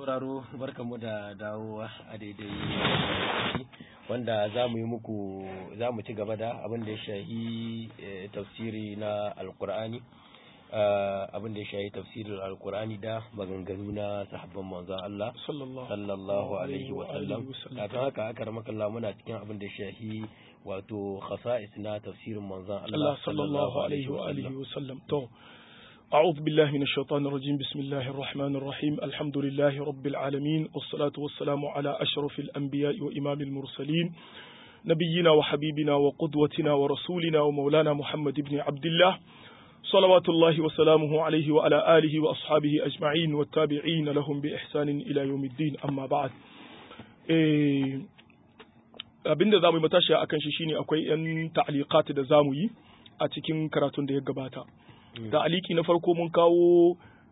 sauraro barkanmu da dawowa a daidai wanda za mu yi muku za mu ci gaba da abin da ya shahi tafsiri na alkur'ani abin da ya shahi tafsirin alkur'ani da maganganu na sahabban manzon Allah sallallahu alaihi wa sallam kafin haka aka ramaka Allah muna cikin abin da ya shahi wato khasa'is na tafsirin manzon Allah sallallahu alaihi wa alihi wa sallam to أعوذ بالله من الشيطان الرجيم بسم الله الرحمن الرحيم الحمد لله رب العالمين والصلاة والسلام على أشرف الأنبياء وإمام المرسلين نبينا وحبيبنا وقدوتنا ورسولنا ومولانا محمد بن عبد الله صلوات الله وسلامه عليه وعلى آله وأصحابه أجمعين والتابعين لهم بإحسان إلى يوم الدين أما بعد abin da za mu yi matashi a kan shi shine akwai 'yan ta'aliqat da za mu yi a cikin karatun da ya gabata da aliki na farko mun kawo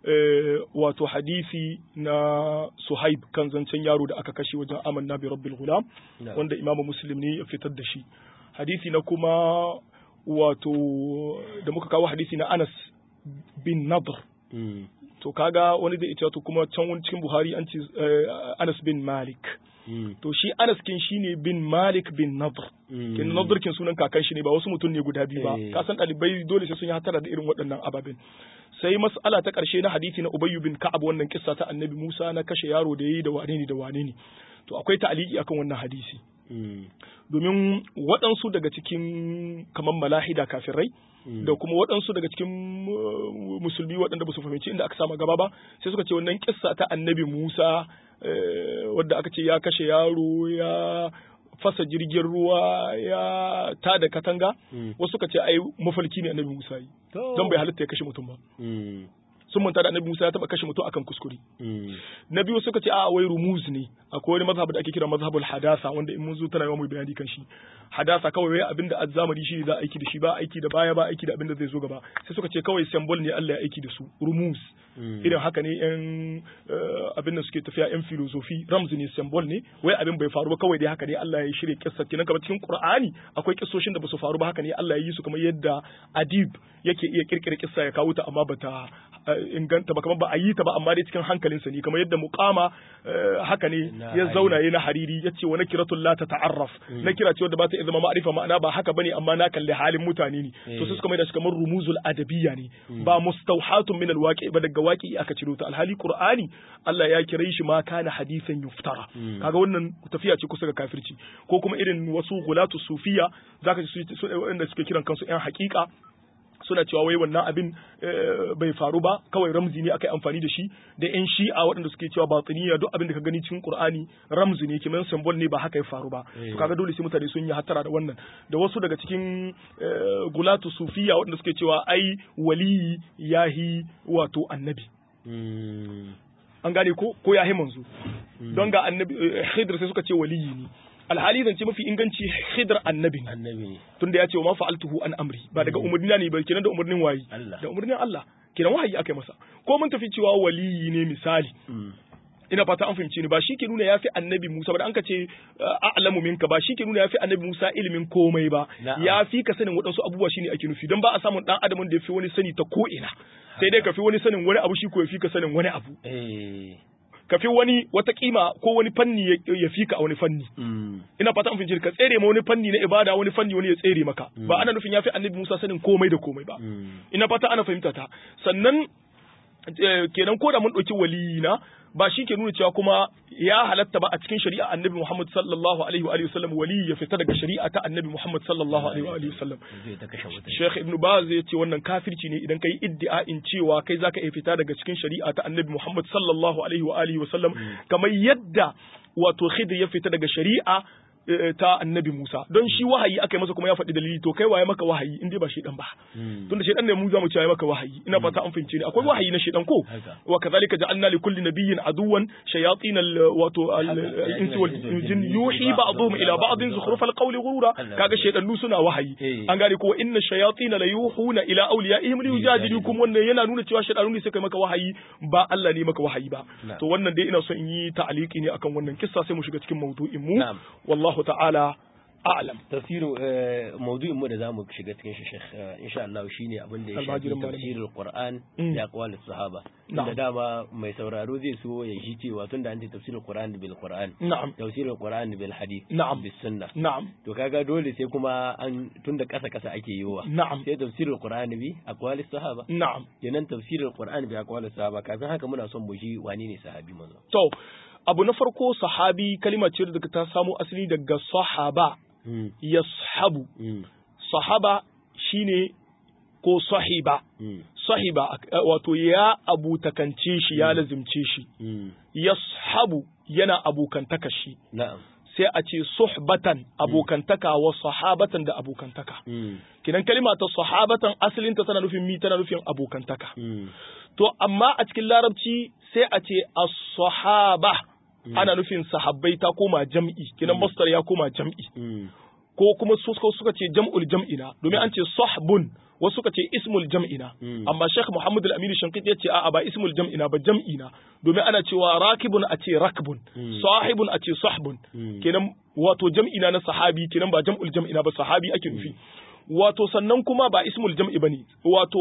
wato hadisi na suhaib kan zancen yaro da aka kashe wajen amanna bi rabbil gulam wanda imamu muslim ne ya fitar da shi hadisi na kuma wato da muka kawo hadisi na anas bin nadr to kaga wani zai ita to kuma can wani cikin buhari an ce anas bin malik to shi Anas kin shine bin Malik bin Nadr kin Nadr kin sunan kakan shi ne ba wasu mutum ne guda biyu ba ka san dalibai dole sai sun yi hatara da irin waɗannan ababen sai mas'ala ta ƙarshe na hadisi na Ubayy bin Ka'ab wannan kissa ta Annabi Musa na kashe yaro da yayi da wane ne da wane ne to akwai ta'aliki akan wannan hadisi domin waɗansu daga cikin kamar malahida kafirai da kuma waɗansu daga cikin musulmi waɗanda ba su fahimci inda aka sama gaba ba sai suka ce wannan kissa ta annabi Musa wadda aka ce ya kashe yaro ya fasa jirgin ruwa ya ta da katanga wasu suka ce ai mafalki ne annabi Musa yi don bai halitta ya kashe mutum ba sun manta da annabi Musa ya taba kashe mutum akan kuskure na biyu suka ce a wai rumuz ne akwai wani mazhab da ake kira mazhabul hadasa wanda in mun zo tana yawan mu bayani kan shi hadasa kawai wai abinda azzamani shi za aiki da shi ba aiki da baya ba aiki da abinda zai zo gaba sai suka ce kawai symbol ne Allah ya aiki da su rumuz irin haka ne yan abin da suke tafiya yan filosofi ramz ne symbol ne wai abin bai faru ba kawai dai haka ne Allah ya shirya kissa kenan kamar cikin Qur'ani akwai kissoshin da ba su faru ba haka ne Allah ya yi su kamar yadda adib yake iya kirkira kissa ya kawo ta amma bata inganta ba kamar ba a yi ta ba amma dai cikin hankalinsa ne kamar yadda muqama haka ne ya zauna yana hariri ya ce wa nakiratul la ta ta'arraf nakira ce wadda ba ta zama ma'arifa ma'ana ba haka bane amma na kalli halin mutane ne to sai suka mai da shi kamar rumuzul adabiyya ne ba mustawhatun min alwaqi ba daga waqi aka ciro ta alhali qur'ani Allah ya kira shi ma kana hadisan yuftara kaga wannan tafiya ce kusa ga kafirci ko kuma irin wasu gulatu sufiya zaka ji su wanda suke kiran kansu yan haƙiƙa suna cewa wai wannan abin bai faru ba kawai ramzi ne aka yi amfani da shi da yan shi'a waɗanda suke cewa batiniya duk abin da ka gani cikin qur'ani ramzi ne kiman symbol ne ba haka ya faru ba to kaga dole sai mutane sun yi hattara da wannan da wasu daga cikin gulatu sufiya waɗanda suke cewa ai waliyi yahi wato annabi an gane ko ko yahi manzo don ga annabi khidr sai suka ce waliyi ne alhali zance mafi inganci khidr annabi annabi tunda ya ce wa ma fa'altuhu an amri ba daga umarni ne ba kenan da umarnin wayi da umarnin Allah kenan wahayi aka masa ko mun tafi cewa waliyi ne misali ina fata an fahimci ni ba shi ke nuna yafi annabi Musa ba da an ka ce a'lamu minka ba shi ke nuna yafi annabi Musa ilimin komai ba yafi ka sanin waɗansu abubuwa shine ake nufi don ba a samun dan adamin da yafi wani sani ta ko ina sai dai ka fi wani sanin wani abu shi ko yafi ka sanin wani abu ka fi wani wata kima ko wani fanni ya fi ka a wani fanni. Ina fata an fahimci ka tsere ma wani fanni na ibada wani fanni wani ya tsere maka. Ba ana nufin ya fi annabi Musa sanin komai da komai ba. Ina fata ana fahimta ta. Sannan kenan ko da mun ɗauki waliyina ba shi ke nuna cewa kuma ya halatta ba a cikin shari'a annabi Muhammad sallallahu alaihi wa alihi wasallam wali ya fita daga shari'a ta annabi Muhammad sallallahu alaihi wa alihi wasallam Sheikh Ibn Baz ya ce wannan kafirci ne idan kai iddia'in cewa kai zaka iya fita daga cikin shari'a ta annabi Muhammad sallallahu alaihi wa alihi wasallam kamar yadda wato Khidr ya fita daga shari'a ta annabi Musa don shi wahayi aka yi masa kuma ya faɗi dalili to kai waye maka wahayi in dai ba shedan ba tunda shedan ne mu za mu ce maka wahayi ina fata an fahimce ni akwai wahayi na shedan ko wa kadhalika ja'alna li kulli nabiyyin aduwan shayatin al wato al insi wal jin yuhi ba'dhum ila ba'dhin zukhruf al qawli ghurura kaga shedanu suna wahayi an gane ko inna shayatin la yuhuna ila awliyaihim li yujadilukum wannan yana nuna cewa shedanu ne suka maka wahayi ba Allah ne maka wahayi ba to wannan dai ina so in yi ta'aliki ne akan wannan kissa sai mu shiga cikin mawdu'in mu wallahi الله تعالى a'lam tafsirin maudu'in mu da zamu shiga cikin shi Sheikh insha Allah shine abin da ya shafi Almajirin malami. tafsirul Qur'an Mm. da aqwalis sahaba Na'am. da dama mai sauraro zai so ya shi cewa tunda an ce tafsirul Qur'an bil Qur'an na'am tafsirul Qur'an bil hadith Na'am. bis sunnah na'am to kaga dole sai kuma an tunda kasa kasa ake yiwa na'am sai tafsirul Qur'an bi aqwalis sahaba na'am kenan tafsirul Qur'an bi aqwalis sahaba kafin haka muna son mu ji wani ne sahabi manzo to abu na farko sahabi kalma ce da ta samo asali daga sahaba mm yashabu mm sahaba shine ko sahiba mm sahiba eh, wato ya abutakance shi ya lazimce shi mm yashabu yana abokantaka shi na'am sai a ce suhbatan abokantaka wa sahabatan da abokantaka mm kinan kalima ta sahabatan asalinta tana nufin mi tana nufin abokantaka mm to amma a cikin larabci sai a ce as-sahaba ana nufin sahabbai ta koma jam'i kinan masdar ya koma jam'i mm ko kuma su suka suka ce jam'ul jam'ina domin an ce sahbun wasu suka ce ismul jam'ina Mm. amma Sheikh Muhammad Al-Amin Shankiti ya ce a'a ba ismul jam'ina ba jam'ina domin ana cewa rakibun a ce rakbun Mm. sahibun a ce sahbun Mm. kenan wato jam'ina na sahabi kenan ba jam'ul jam'ina ba sahabi ake nufi wato sannan kuma ba ismul jam'i bane wato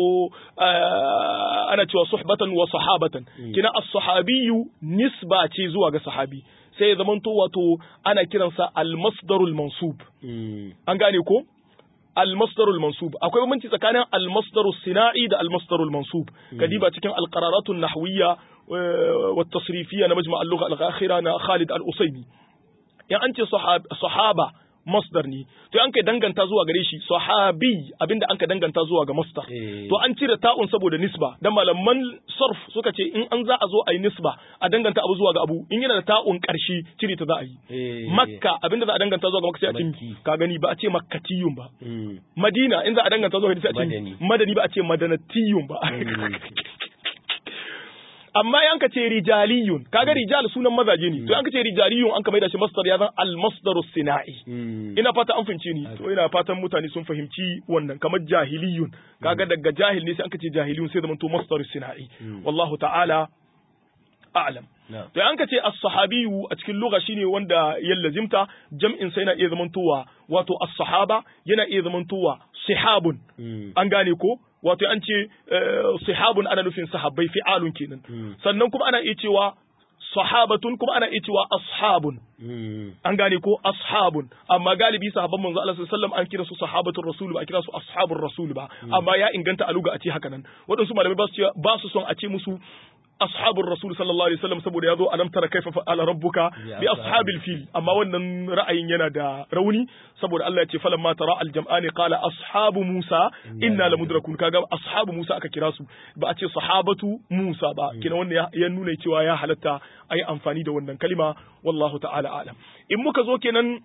ah, ana cewa suhbatan wa sahabatan kenan as-sahabiyyu nisba ce zuwa ga sahabi sai ya zamanto wato ana kiransa al-masdarul mansub mm an gane ko al-masdarul mansub akwai bambanci tsakanin al-masdarus sina'i da al-masdarul mansub kadiba cikin al-qararatun nahwiyya wa tasrifiyya na majma' al-lugha al-akhira na Khalid al-Usaymi in an ce sahab- sahaba masdar ne to an kai danganta zuwa gare shi sahabi abinda an ka danganta zuwa ga masdar Eh. to an cire ta'un saboda nisba dan malaman sarf suka ce in an za a zo a yi nisba a danganta abu zuwa ga abu in yana da ta'un karshe cire ta za a yi Eh. makka abinda za a danganta zuwa ga makka sai a ce Makki. ka gani ba a ce makkatiyun ba mm madina in za a danganta zuwa ga sai a ce Madani. madani ba a ce madanatiyun ba Mm. amma yan ka ce rijaliyun kaga rijal sunan mazaje ne to yan ka ce rijaliyun an ka maida shi masdar ya zan al masdaru sina'i mm ina fata an fahimce ni to ina fatan mutane sun fahimci wannan kamar jahiliyun kaga daga jahil ne sai an ka ce jahiliyun sai zaman to masdaru sina'i wallahu ta'ala a'lam na'am to an ka ce as-sahabiyu a cikin lugha shine wanda ya lazimta jam'in sai yana iya zamantowa wato as-sahaba yana iya zamantowa sihabun mm an gane ko wato an ce eh, sihabun ana nufin sahabbai fi'alun kenan Mm. sannan kuma ana iya cewa sahabatun kuma ana iya cewa ashabun mm an gane ko ashabun amma galibi sahabban manzo Allah sallallahu alaihi wasallam an kira su sahabatul rasul ba a kira su ashabur rasul ba amma ya inganta a luga a ce haka nan waɗansu malamai ba su ce- ba su son a ce musu ashabur rasul sallallahu alaihi wasallam saboda yazo alam tara kaifa fa'ala rabbuka bi ashabil fil amma wannan ra'ayin yana da rauni saboda Allah ya ce falamma tara al jam'ani qala ashabu musa inna lamudrakun kaga ashabu musa aka kira su ba a ce sahabatu musa ba kina wannan ya- ya nuna cewa ya halatta ayi amfani da wannan kalima wallahu ta'ala alam in muka zo kenan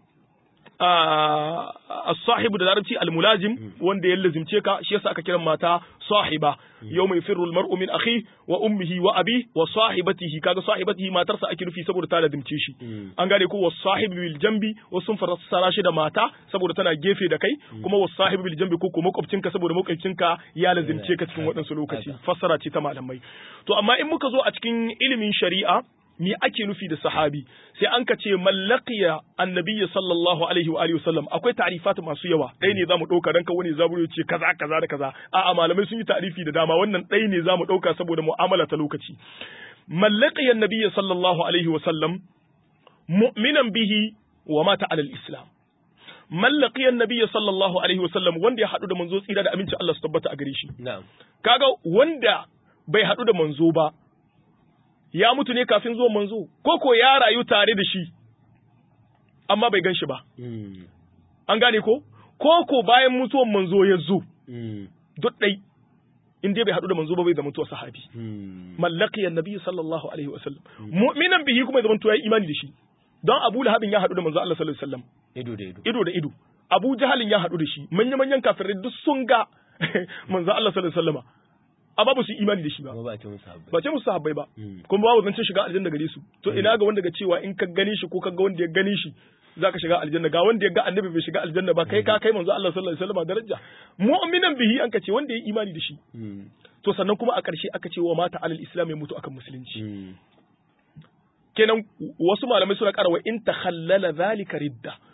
a as-sahibu da larabci al-mulazim wanda ya lazimce ka shi yasa aka kiran mata sahiba yawma yafirru al-mar'u min akhi wa ummihi wa abi wa sahibatihi kaga sahibatihi matarsa ake nufi saboda ta lazimce shi Mm. an gane ko was sahibu bil jambi wasu sun fassara shi da mata saboda tana gefe da kai kuma was sahibu bil jambi ko ko makwabcinka saboda makwabcinka ya lazimce ka cikin waɗansu lokaci fassara ce ta malamai to amma in muka zo a cikin ilimin shari'a me ake nufi da sahabi sai an ka ce mallaqiya annabiyyi sallallahu alaihi wa alihi wasallam akwai ta'rifat masu yawa ɗaya ne zamu ɗauka dan ka wani zaburo ce kaza kaza da kaza a'a malamai sun yi ta'rifi da dama wannan ɗaya ne zamu ɗauka saboda mu'amala ta lokaci mallaqiya annabiyyi sallallahu alaihi wasallam mu'minan bihi wa mata alal islam mallaqiya annabiyyi sallallahu alaihi wasallam wanda ya haɗu da manzo tsira da aminci Allah su tabbata a gare shi na'am kaga wanda bai haɗu da manzo ba ya mutu ne kafin zuwan manzo ko ko ya rayu tare da shi amma bai gan shi ba mm an gane ko ko ko bayan mutuwan manzo ya zo mm duk ɗai in dai bai haɗu da manzo ba bai zama tuwa sahabi mm mallaki annabi sallallahu alaihi wasallam mu'minan bihi kuma ya zama tuwa imani da shi don Abu Lahabin ya haɗu da manzo Allah sallallahu alaihi wasallam ido da ido ido da ido Abu Jahalin ya haɗu da shi manya manyan kafirai duk sun ga manzo Allah sallallahu alaihi wasallam amma ba su yi imani da shi ba kuma ba a ce musu habbai ba ce musu sahabbai ba Mm. kuma babu zancen shiga aljanna gare su to ina ga wanda ga cewa in ka gani shi ko ka ga wanda ya gani shi zaka shiga aljanna ga wanda ya ga annabi bai shiga aljanna ba kai ka kai manzo Allah sallallahu alaihi wasallam daraja mu'minan bihi an ka ce wanda ya yi imani da shi mm to sannan kuma a ƙarshe aka ce wa mata alal islam ya mutu akan musulunci mm kenan wasu malamai suna ƙara wa in takhallala zalika ridda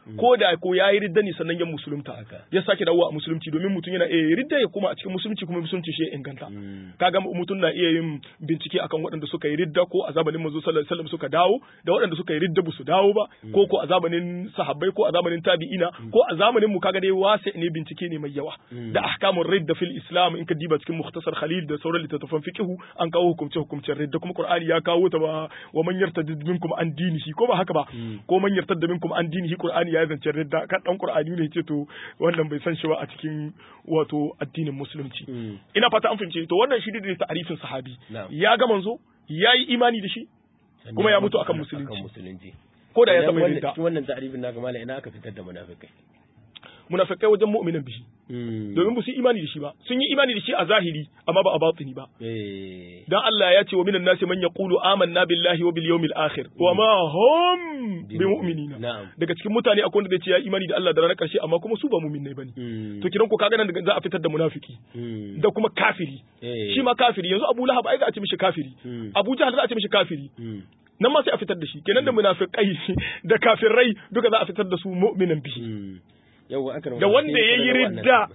ko da ko yayi ridda ne sannan ya musulunta Haka. ya sake dawowa a musulunci domin mutum yana iya ridda ya kuma a cikin musulunci kuma musulunci shi ya inganta Mm. kaga mutum na iya yin bincike akan waɗanda suka yi ridda ko a zamanin manzo sallallahu alaihi wasallam suka dawo da waɗanda suka yi ridda ba su dawo ba ko ko a zamanin sahabbai ko a zamanin tabi'ina ko a zamanin mu kaga dai wasi ne bincike ne mai yawa da ahkamur ridda fil islam in ka diba cikin mukhtasar khalil da sauran littattafan fiqhu an kawo hukumce hukumcen ridda kuma qur'ani ya kawo ta ba wa man yartadid minkum an dinihi ko ba haka ba ko man yartadda minkum an dinihi qur'ani ya zance ridda kan dan qur'ani ne ce to wannan bai san shi ba a cikin wato addinin musulunci Mm. ina fata an fahimce to wannan shi ne ta'arifin sahabi Na'am. ya ga manzo ya yi imani da shi Sannan kuma ya mutu akan musulunci. akan musulunci ko da ya Idan taɓa wannan- ridda cikin wannan ta'arifin naka mala ina aka fitar da munafikai munafikai wajen mu'minan bihi Mm. domin ba su yi imani da shi ba sun yi imani da shi a zahiri amma ba a batini ba eh dan Allah ya ce wa minan nasi man yaqulu amanna billahi wa bil yawmil akhir wa ma hum bi mu'minina na'am daga cikin mutane akwai wanda zai ce ya yi imani da Allah da ranar karshe amma kuma su ba mu'minai bane Mm. to kiran ku kaga nan za a fitar da munafiki Mm. da kuma kafiri Eh. shi ma kafiri yanzu Abu Lahab ai za a ce mishi kafiri Mm. Abu Jahl za a ce mishi kafiri Mm. nan ma sai a fitar da shi kenan da munafikai da kafirai duka za a fitar da su mu'minan bihi Mm. Yawwa aka da wanda ya yi ridda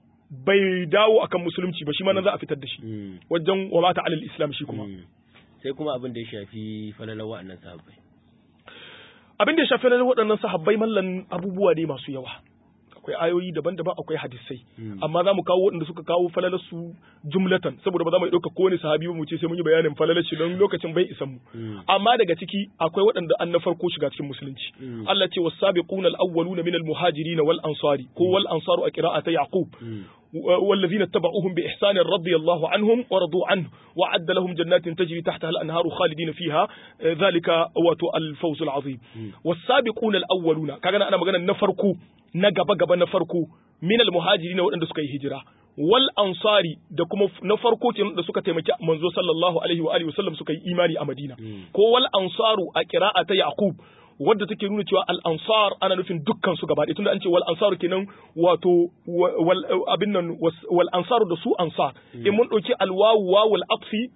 bai dawo akan musulunci ba shi ma nan za a fitar da shi Mm. wajen wa mata alal islam shi kuma Mm. sai kuma abin da ya shafi falalar wa'annan sahabbai abin da ya shafi na waɗannan sahabbai mallan abubuwa ne masu yawa akwai ayoyi daban-daban akwai hadisai Mm. amma za mu kawo waɗanda suka kawo falalar su jumlatan saboda ba za mu ɗauka kowane sahabi ba mu ce sai mun yi bayanin falalar shi don lokacin bai isan mu Mm. amma daga ciki akwai waɗanda an na farko shiga cikin musulunci Mm. Allah ce was-sabiquna al-awwaluna min al-muhajirin wal ansari ko wal ansaru a qira'ata yaqub Mm. والذين اتبعوهم بإحسان رضي الله عنهم ورضوا عنه وعد لهم جنات تجري تحتها الأنهار خالدين فيها آه، ذلك واتو الفوز العظيم والسابقون الأولون كان أنا مغانا نفركو نغبا غبا نفركو من المهاجرين وأن سكي هجرة wal ansari da kuma na farko kenan da suka taimaki manzo sallallahu alaihi wa alihi wasallam suka yi imani a Madina ko wal ansaru a qira'a ta Yaqub wadda take nuna cewa al ansar ana nufin dukkan su gaba ɗaya tunda an ce wal ansaru kenan wato wa- wal abin nan was- wal ansaru da su ansar in mun dauki al wawu wawul atfi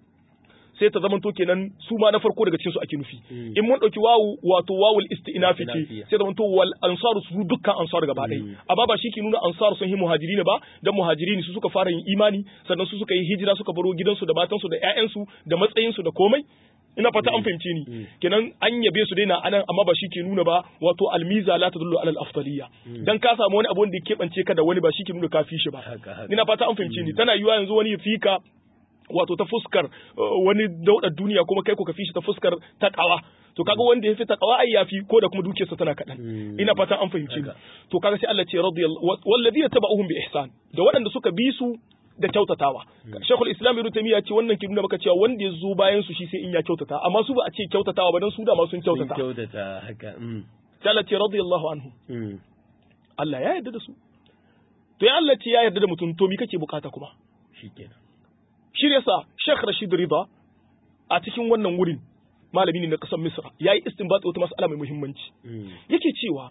sai ta zamanto kenan su ma na farko daga cikin su ake nufi in mun dauki wawu wato wawul istinafi ce Istinafiya. sai zamanto wal ansaru su dukkan ansar gaba ɗaya amma ba shi ke nuna ansar sun yi muhajirin ba dan muhajirin su suka fara yin imani sannan su suka yi hijira suka baro gidansu da matansu da ƴaƴansu da matsayinsu da komai ina fata an fahimce ni kenan an yabe su daina anan amma ba shi ke nuna ba wato almiza la tadullu alal afdaliyya dan ka samu wani abu wanda ya keɓance ka da wani ba shi ke nuna ka fi shi ba Haka, haka. ina fata an fahimce ni tana yiwa yanzu wani ya fi ka wato ta fuskar uh, wani daudar duniya kuma kai ko ka fi shi ta fuskar takawa to kaga wanda ya fi takawa ai ya fi ko da kuma dukiyarsa tana kaɗan Mm. ina fatan an fahimci ni Haka. to kaga sai Allah ce radiyallahu walladina tabauhum bi ihsan da waɗanda suka bi su da kyautatawa Sheikhul Islam Ibn Taymiyyah ce wannan ke nuna maka cewa wanda ya zo bayan su shi sai in ya kyautata amma su ba a ce kyautatawa ba dan su da ma sun sun kyautata kyautata haka mm. sai Allah ce radiyallahu anhu Mm. Allah ya yarda da su to ya Allah ce ya yarda da mutum to me kake bukata kuma shikenan shi ne sa Sheikh Rashid Rida a cikin wannan wurin malami ne na kasar Misra yayi istinbat wata mas'ala mai muhimmanci Mm. yake cewa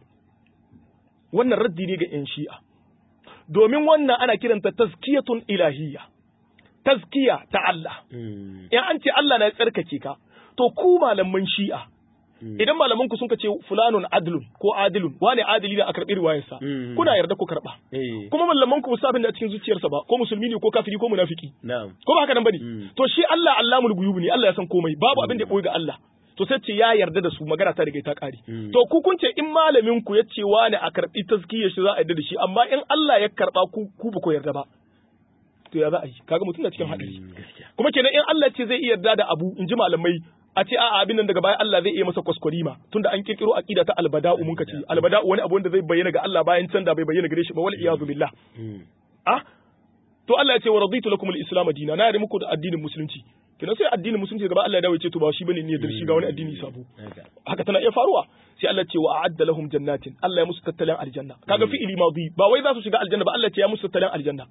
wannan raddi ne ga 'yan shi'a domin wannan ana kiranta tazkiyatun ilahiyya tazkiya ta Allah Mm. in an ce Allah na tsarkake ka to ku malaman shi'a Mm. idan malaman ku sun ka ce fulanun adlun ko adilun wane adili ne a karɓi riwayarsa Mm. kuna yarda ku karɓa eh kuma malaman ku musa abin da a cikin zuciyarsa ba ko musulmi ne ko kafiri ko munafiki na'am ko ba haka nan bane Mm. to shi Allah Allamul ghuyub ne Allah ya san komai babu abin da ya boye ga Allah to sai ce ya yarda da su magana ta riga ta kare Mm. to ku kun ce in malamin ku ya ce wani a karbi tazkiyar shi za a yarda da shi amma in Allah ya karba ku ku ba ku yarda ba to ya za a yi kaga mutum na cikin hadari Mm, gaskiya kuma kenan in Allah ce zai iya yarda da abu in ji malamai a ce a'a abin nan daga baya Allah zai iya masa kwaskwarima tunda an kirkiro aqida ta albada'u mun kace albada'u wani abu wanda zai bayyana ga Allah bayan can da bai bayyana gare shi ba wal iyadu billah Mm. ah to Allah ya ce wa raditu lakum al-islam dina na yarda muku da addinin musulunci kina sai addinin musulunci gaba Allah ya dawo ya ce to ba shi bane ne da shi ga wani addini sabo haka haka tana iya faruwa sai Allah ce wa a'adda lahum jannatin Allah ya musu tattalin aljanna kaga fi'ili madi ba wai za su shiga aljanna ba Allah ce ya musu tattalin aljanna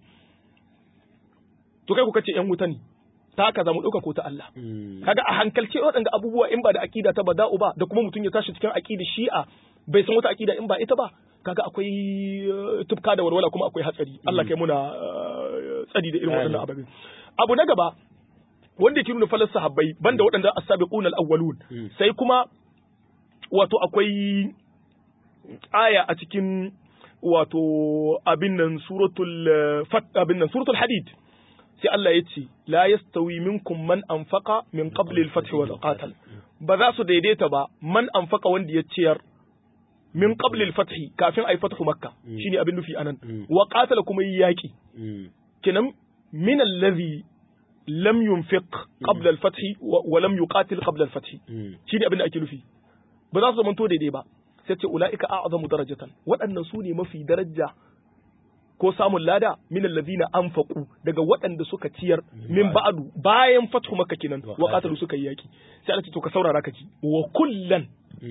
to kai ku kace yan wuta ne ta haka za mu dauka ko ta Allah Mm. kaga a hankalce waɗanda abubuwa in ba da aqida ta bada'u ba da kuma mutum ya tashi cikin aqida shi'a bai san wata aqida in ba ita ba kaga akwai eh, tufka da walwala kuma akwai hatsari Allah kai muna eh, tsari da irin waɗannan ababe abu na gaba wanda ke nuna falar sahabbai banda waɗanda as-sabiquna al-awwalun Mm. sai kuma wato akwai aya a cikin wato abin nan suratul fat abin nan suratul hadid sai Allah ya ce la yastawi minkum man anfaqa min qabli al-fath wal qatal ba za su daidaita ba man anfaqa wanda ya ciyar min qabli al-fath kafin ay fathu makka shine abin nufi anan wa qatala kuma yi yaki kenan min allazi lam yunfiq qabla al-fath wa lam yuqatil qabla al-fath shine abin da ake nufi ba za su zamanto daidai ba sai ce ula'ika a'zamu darajatan waɗannan su ne mafi daraja ko samun lada min allazina anfaqu daga waɗanda suka ciyar min ba'du bayan fathu makka kenan wa qatalu suka yi yaki sai Allah ce to ka saurara ka ji wa kullan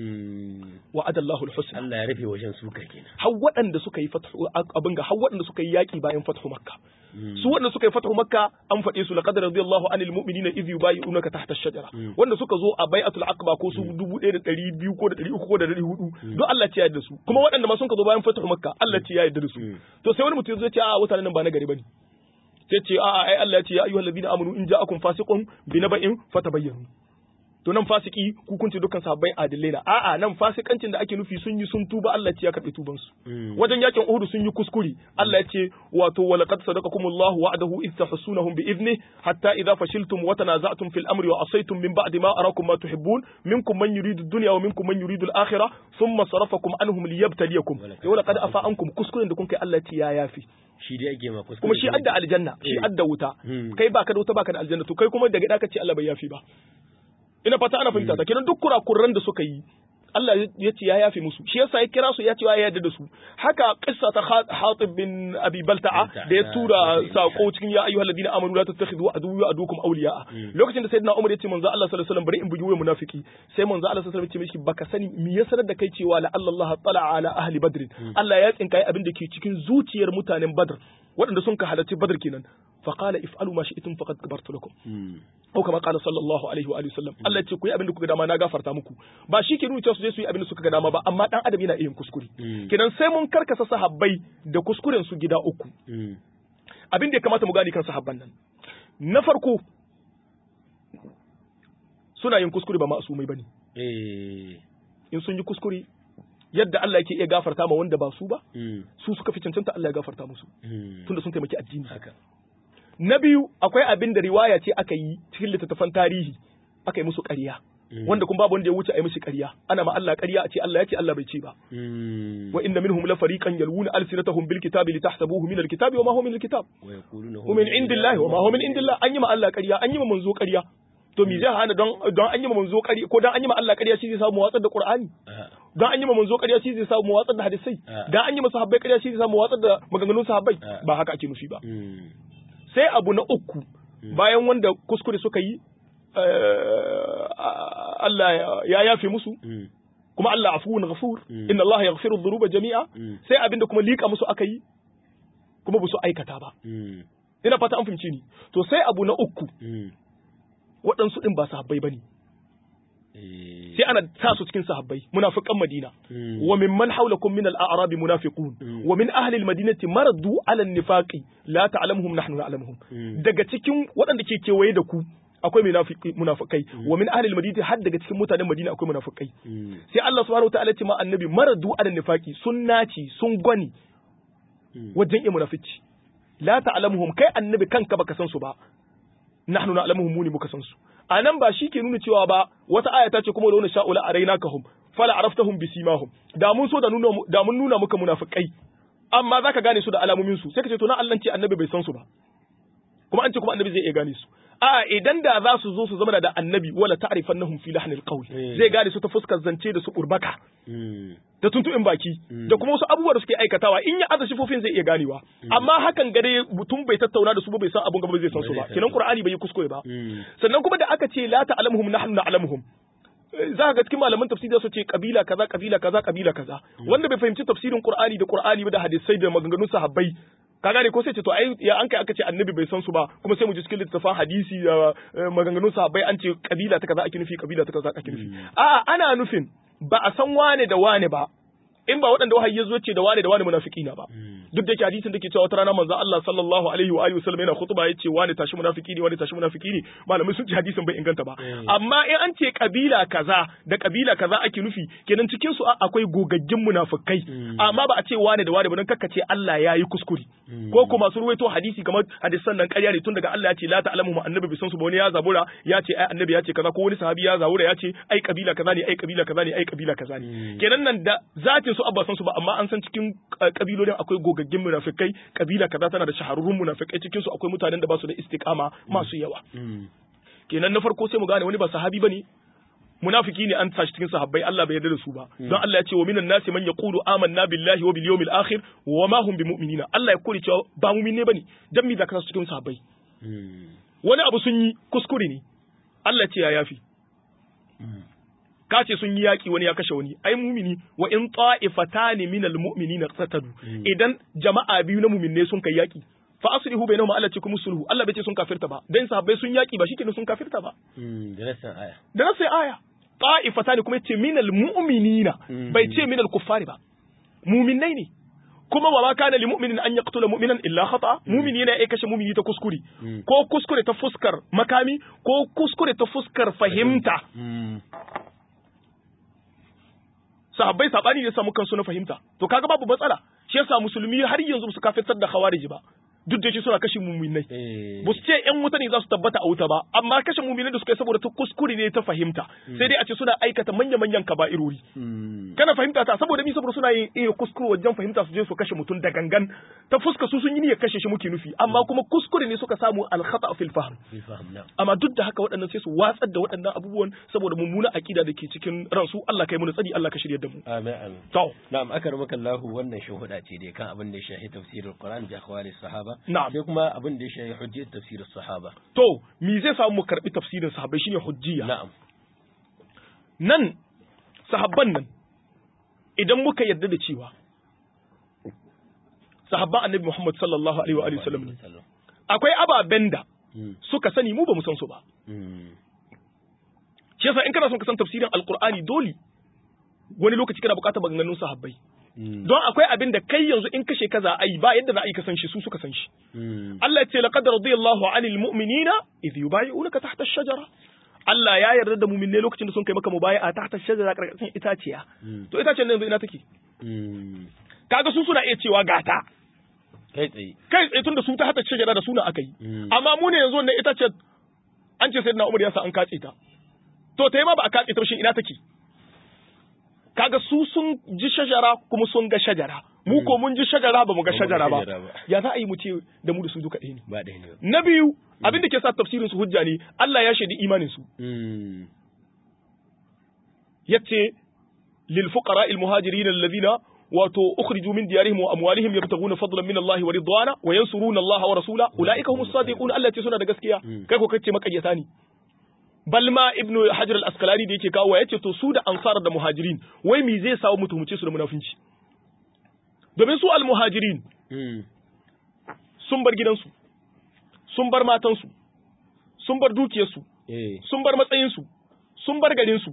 wa adallahu alhusna Allah ya rufe wajen suka kenan har waɗanda suka yi fathu abin ga har waɗanda suka yi yaki bayan fathu makka su waɗanda suka yi fathu makka an faɗe su laqad radiyallahu anil mu'minina idh yubayyi'unaka tahta ash-shajara wanda suka zo a bai'atul aqba ko su 1200 ko da 300 ko da 400 don Allah ya yarda su kuma waɗanda ma sun ka zo bayan fathu makka Allah ya yarda da su to sai wani mutum zai ce a mutanen nan ba na gari bane sai ce a ai Allah ya ce ya ayyuhallazina amanu in ja'akum fasiqun binaba'in fatabayyanu to nan fasiki ku kunce dukkan sahabbai adillai na a'a nan fasikancin da ake nufi sun yi sun tuba Allah ya karbi tuban su wajen yakin Uhud sun yi kuskure Allah ya ce wato walaqad sadaqakumullahu wa'adahu id tahsunahum bi idni hatta idza fashiltum wa tanaza'tum fil amri wa asaytum min ba'di ma arakum ma tuhibbun minkum man yuridu ad-dunya wa minkum man yuridu al-akhirah thumma sarafakum anhum liyabtaliyakum wa laqad afa ankum kuskuren da kun kai Allah ya yafi shi dai ake ma kuskure kuma shi adda aljanna shi adda wuta kai baka da wuta baka da aljanna to kai kuma daga da ka ce Allah bai yafi ba ina fata ana fahimta ta kenan duk kurakuran da suka yi Allah ya ce ya yafe musu shi yasa ya kira su ya ce ya yarda da su haka kissa ta Hatib bin Abi Balta'a da ya tura sako cikin ya ayyuhal ladina amanu la tattakhidhu aduwwa wa adukum awliya'a lokacin da sayyidina Umar ya ce manzo Allah sallallahu alaihi wasallam bari in bugi wuyan munafiki sai manzo Allah sallallahu alaihi wasallam ya ce mishi baka sani me ya sanar da kai cewa la Allah tala'a ala ahli badr Allah ya tsinka abin da ke cikin zuciyar mutanen Badr waɗanda sun ka halarci Badr kenan فقال افعلوا ما شئتم فقد غفرت لكم او كما قال صلى الله عليه واله وسلم Allah ya ce ku yi abin da kuka dama na gafarta muku ba shi ke nuna cewa su je su yi abin da suka ga dama ba amma dan adam yana iya kuskure kenan sai mun karkasa sahabbai da kuskuren su gida uku abin da ya kamata mu gani kan sahabban nan na farko suna yin kuskure ba ma'asumai bane in sun yi kuskure yadda Allah yake iya gafarta ma wanda ba su ba su suka fi cancanta Allah ya gafarta musu tunda sun taimaki addini na biyu akwai abin da riwaya ce aka yi cikin littattafan tarihi aka yi musu ƙarya wanda kuma babu wanda ya wuce a yi mishi ƙarya ana ma Allah ƙarya a ce Allah ya ce Allah bai ce ba wa inna minhum la fariqan yalwuna alsinatahum bil kitabi litahsabuhu min al kitabi wa ma huwa min al kitab wa min indillahi wa ma huwa min indillah an yi ma Allah ƙarya an yi ma manzo ƙarya to me zai hana don don an yi ma manzo ƙarya ko dan an yi ma Allah ƙarya shi zai samu watsar da Qur'ani don an yi ma manzo ƙarya shi zai samu watsar da hadisai dan an yi ma sahabbai ƙarya shi zai samu watsar da maganganun sahabbai ba haka ake nufi ba sai abu na uku bayan wanda kuskure suka yi Allah ya yafe musu kuma Allah afuwun ghafur inna Allah yaghfiru dhunuba jami'a sai abinda kuma lika musu aka yi kuma ba su aikata ba ina fata an fahimci ni to sai abu na uku waɗansu ɗin ba sahabbai bane sai ana sa su cikin sahabbai munafiqan Madina wa mimman hawlakum min al-a'rab munafiqun wa min ahli al-madinati maradu ala an-nifaqi la ta'lamuhum nahnu na'lamuhum daga cikin waɗanda ke kewaye da ku akwai munafikai wa min ahli al-madinati har daga cikin mutanen Madina akwai munafikai sai Allah subhanahu wataala ya ce ma annabi maradu ala an-nifaqi sun naci sun gwani wajen iya munafici la ta'lamuhum kai annabi kanka baka san su ba nahnu na'lamuhum muni muka san su a nan ba shi ke nuna cewa ba wata aya ta ce kuma da wani sha'ula a raina kahum fala araftahum bisimahum da mun so da nuna da mun nuna muka munafikai amma zaka gane su da alamomin su sai ka ce to na Allah ce annabi bai san su ba kuma an ce kuma annabi zai iya gane su a idan da za su zo su zama da annabi wala ta'rifannahum fi lahnil qawl zai gane su ta fuskar zance da su urbaka da tuntuɓin baki da kuma wasu abubuwa da suke aikatawa in ya aza shifofin zai iya ganewa amma hakan gare mutum bai tattauna da su ba bai san abun gaba zai san su ba kenan qur'ani bai yi kuskure ba sannan kuma da aka ce la ta'lamuhum nahnu na'lamuhum za ga cikin malaman tafsiri su ce kabila kaza kabila kaza kabila kaza wanda bai fahimci tafsirin qur'ani da qur'ani ba da hadisai da maganganun sahabbai ka gane ko sai ce to ai ya an kai aka ce annabi bai san su ba kuma sai mu ji cikin littafin hadisi da maganganun sahabbai an ce kabila ta kaza ake nufi kabila ta kaza ake nufi a'a ana nufin ba a san wane da wane ba in ba waɗanda wahayi ya zo ce da wane da wane munafiki na ba duk da yake hadisin da ke cewa wata rana manzo Allah sallallahu alaihi wa alihi wasallam yana khutba yace wane tashi munafiki ne wane tashi munafiki ne malamai sun ce hadisin bai inganta ba amma in an ce kabila kaza da kabila kaza ake nufi kenan cikin su akwai gogaggin munafikai amma ba a ce wane da wane ba don kakka ce Allah ya yi kuskure ko kuma su ruwaito hadisi kamar hadisan nan ƙarya ne tun daga Allah ya ce la ta'lamu ma annabi bisan su ba wani ya zabura ya ce ai annabi ya ce kaza ko wani sahabi ya zabura ya ce ai kabila kaza ne ai kabila kaza ne ai kabila kaza ne kenan nan da zatin su abba san su ba amma an san cikin kabilolin akwai gogaggin munafikai kabila kaza tana da shahararrun munafikai cikin su akwai mutanen da ba su da istiqama masu yawa kenan na farko sai mu gane wani ba sahabi bane munafiki ne an tashi cikin sahabbai Allah bai yarda da su ba don Allah ya ce wa minan nasi man yaqulu amanna billahi wa bil yawmil akhir wa ma hum bimu'minina Allah ya kore cewa ba mu'min ne bane dan me zaka cikin sahabbai wani abu sun yi kuskure ne Allah ce ya yafi ka ce sun yi yaƙi wani ya kashe wani ai mumini wa in ta'ifatani minal mu'minina qatadu idan jama'a biyu na mu'minne sun kai yaƙi fa aslihu bainahum Allah ce kuma sulhu Allah bai ce sun kafirta ba dan sahabbai sun yaƙi ba shikenan sun kafirta ba da nasan aya da nasan aya ta'ifatani kuma yace minal mu'minina bai ce minal kuffari ba mu'minnai ne kuma wa ma kana lil mu'minin an yaqtula mu'minan illa khata mu'mini yana ya kashe mu'mini ta kuskure ko kuskure ta fuskar makami ko kuskure ta fuskar fahimta sahabbai sabani ne samu kansu na fahimta to kaga babu matsala shi yasa musulmi har yanzu su kafirtar da khawariji ba duk da shi suna kashe muminai ba su ce yan wuta ne za su tabbata a wuta ba amma kashe muminai da suka yi saboda ta kuskure ne ta fahimta sai dai a ce suna aikata manya manyan kaba'irori kana fahimta ta saboda mi saboda suna yin iya kuskure wajen fahimta su je su kashe mutum da gangan ta fuska su sun yi niyyar kashe shi muke nufi amma kuma kuskure ne suka samu alkhata fil fahm amma duk da haka waɗannan sai su watsar da waɗannan abubuwan saboda mummuna aqida da ke cikin ransu Allah kai mu tsari Allah ka shirye da mu amin amin to na'am akaramaka Allah wannan shuhuda ce dai kan abin da ya shahi tafsirul Qur'an da akhwali sahaba Na'am. sai kuma abin da ya shahi hujjat tafsirus sahaba to me zai samu mu karbi tafsirin sahabbai shine hujjiya na'am nan sahabban nan idan muka yarda da cewa sahabban annabi Muhammad sallallahu alaihi wa alihi wasallam ne akwai ababen da suka sani mu ba mu san su ba shi yasa in kana son ka san tafsirin alqur'ani dole wani lokaci kana buƙatar maganganun sahabbai don akwai abin da kai yanzu in kashe kaza ai ba yadda za a yi ka san shi su suka san shi Allah ya ce laqad radiyallahu 'anil mu'minina idh yubayyi'unaka tahta ash-shajara Allah ya yarda da mu'minai lokacin da sun kai maka mubayi'a tahta ash-shajara karkashin itaciya to itacen nan yanzu ina take kaga su suna iya cewa gata kai tsaye kai tsaye tunda su ta hata shajara da suna aka yi amma mu ne yanzu wannan itacen an ce sayyidina Umar ya sa an katse ta to ta yi ma ba a katse ta ba shin ina take kaga su sun ji shajara kuma sun ga shajara mu ko mun ji shajara ba mu ga shajara ba ya za a yi mu ce da mu da su duka ɗaya ne ba ɗaya ne ba na biyu abin da ke sa tafsirin su hujja ne Allah ya shaidi imanin su yace lil fuqara al muhajirin alladhina wato ukhriju min diyarihim wa amwalihim yabtaguna fadlan min Allah wa ridwana wa yansuruna Allah wa rasula ulaika humus sadiqun Allah ce suna da gaskiya kai ko kace makayyata ne balma ibnu hajar al-asqalani da yake kawo yace to su da ansar da muhajirin wai me zai sawo mutumce su da munafinci domin su al-muhajirin sun bar gidansu sun bar matansu sun bar dukiyarsu sun bar matsayinsu sun bar garinsu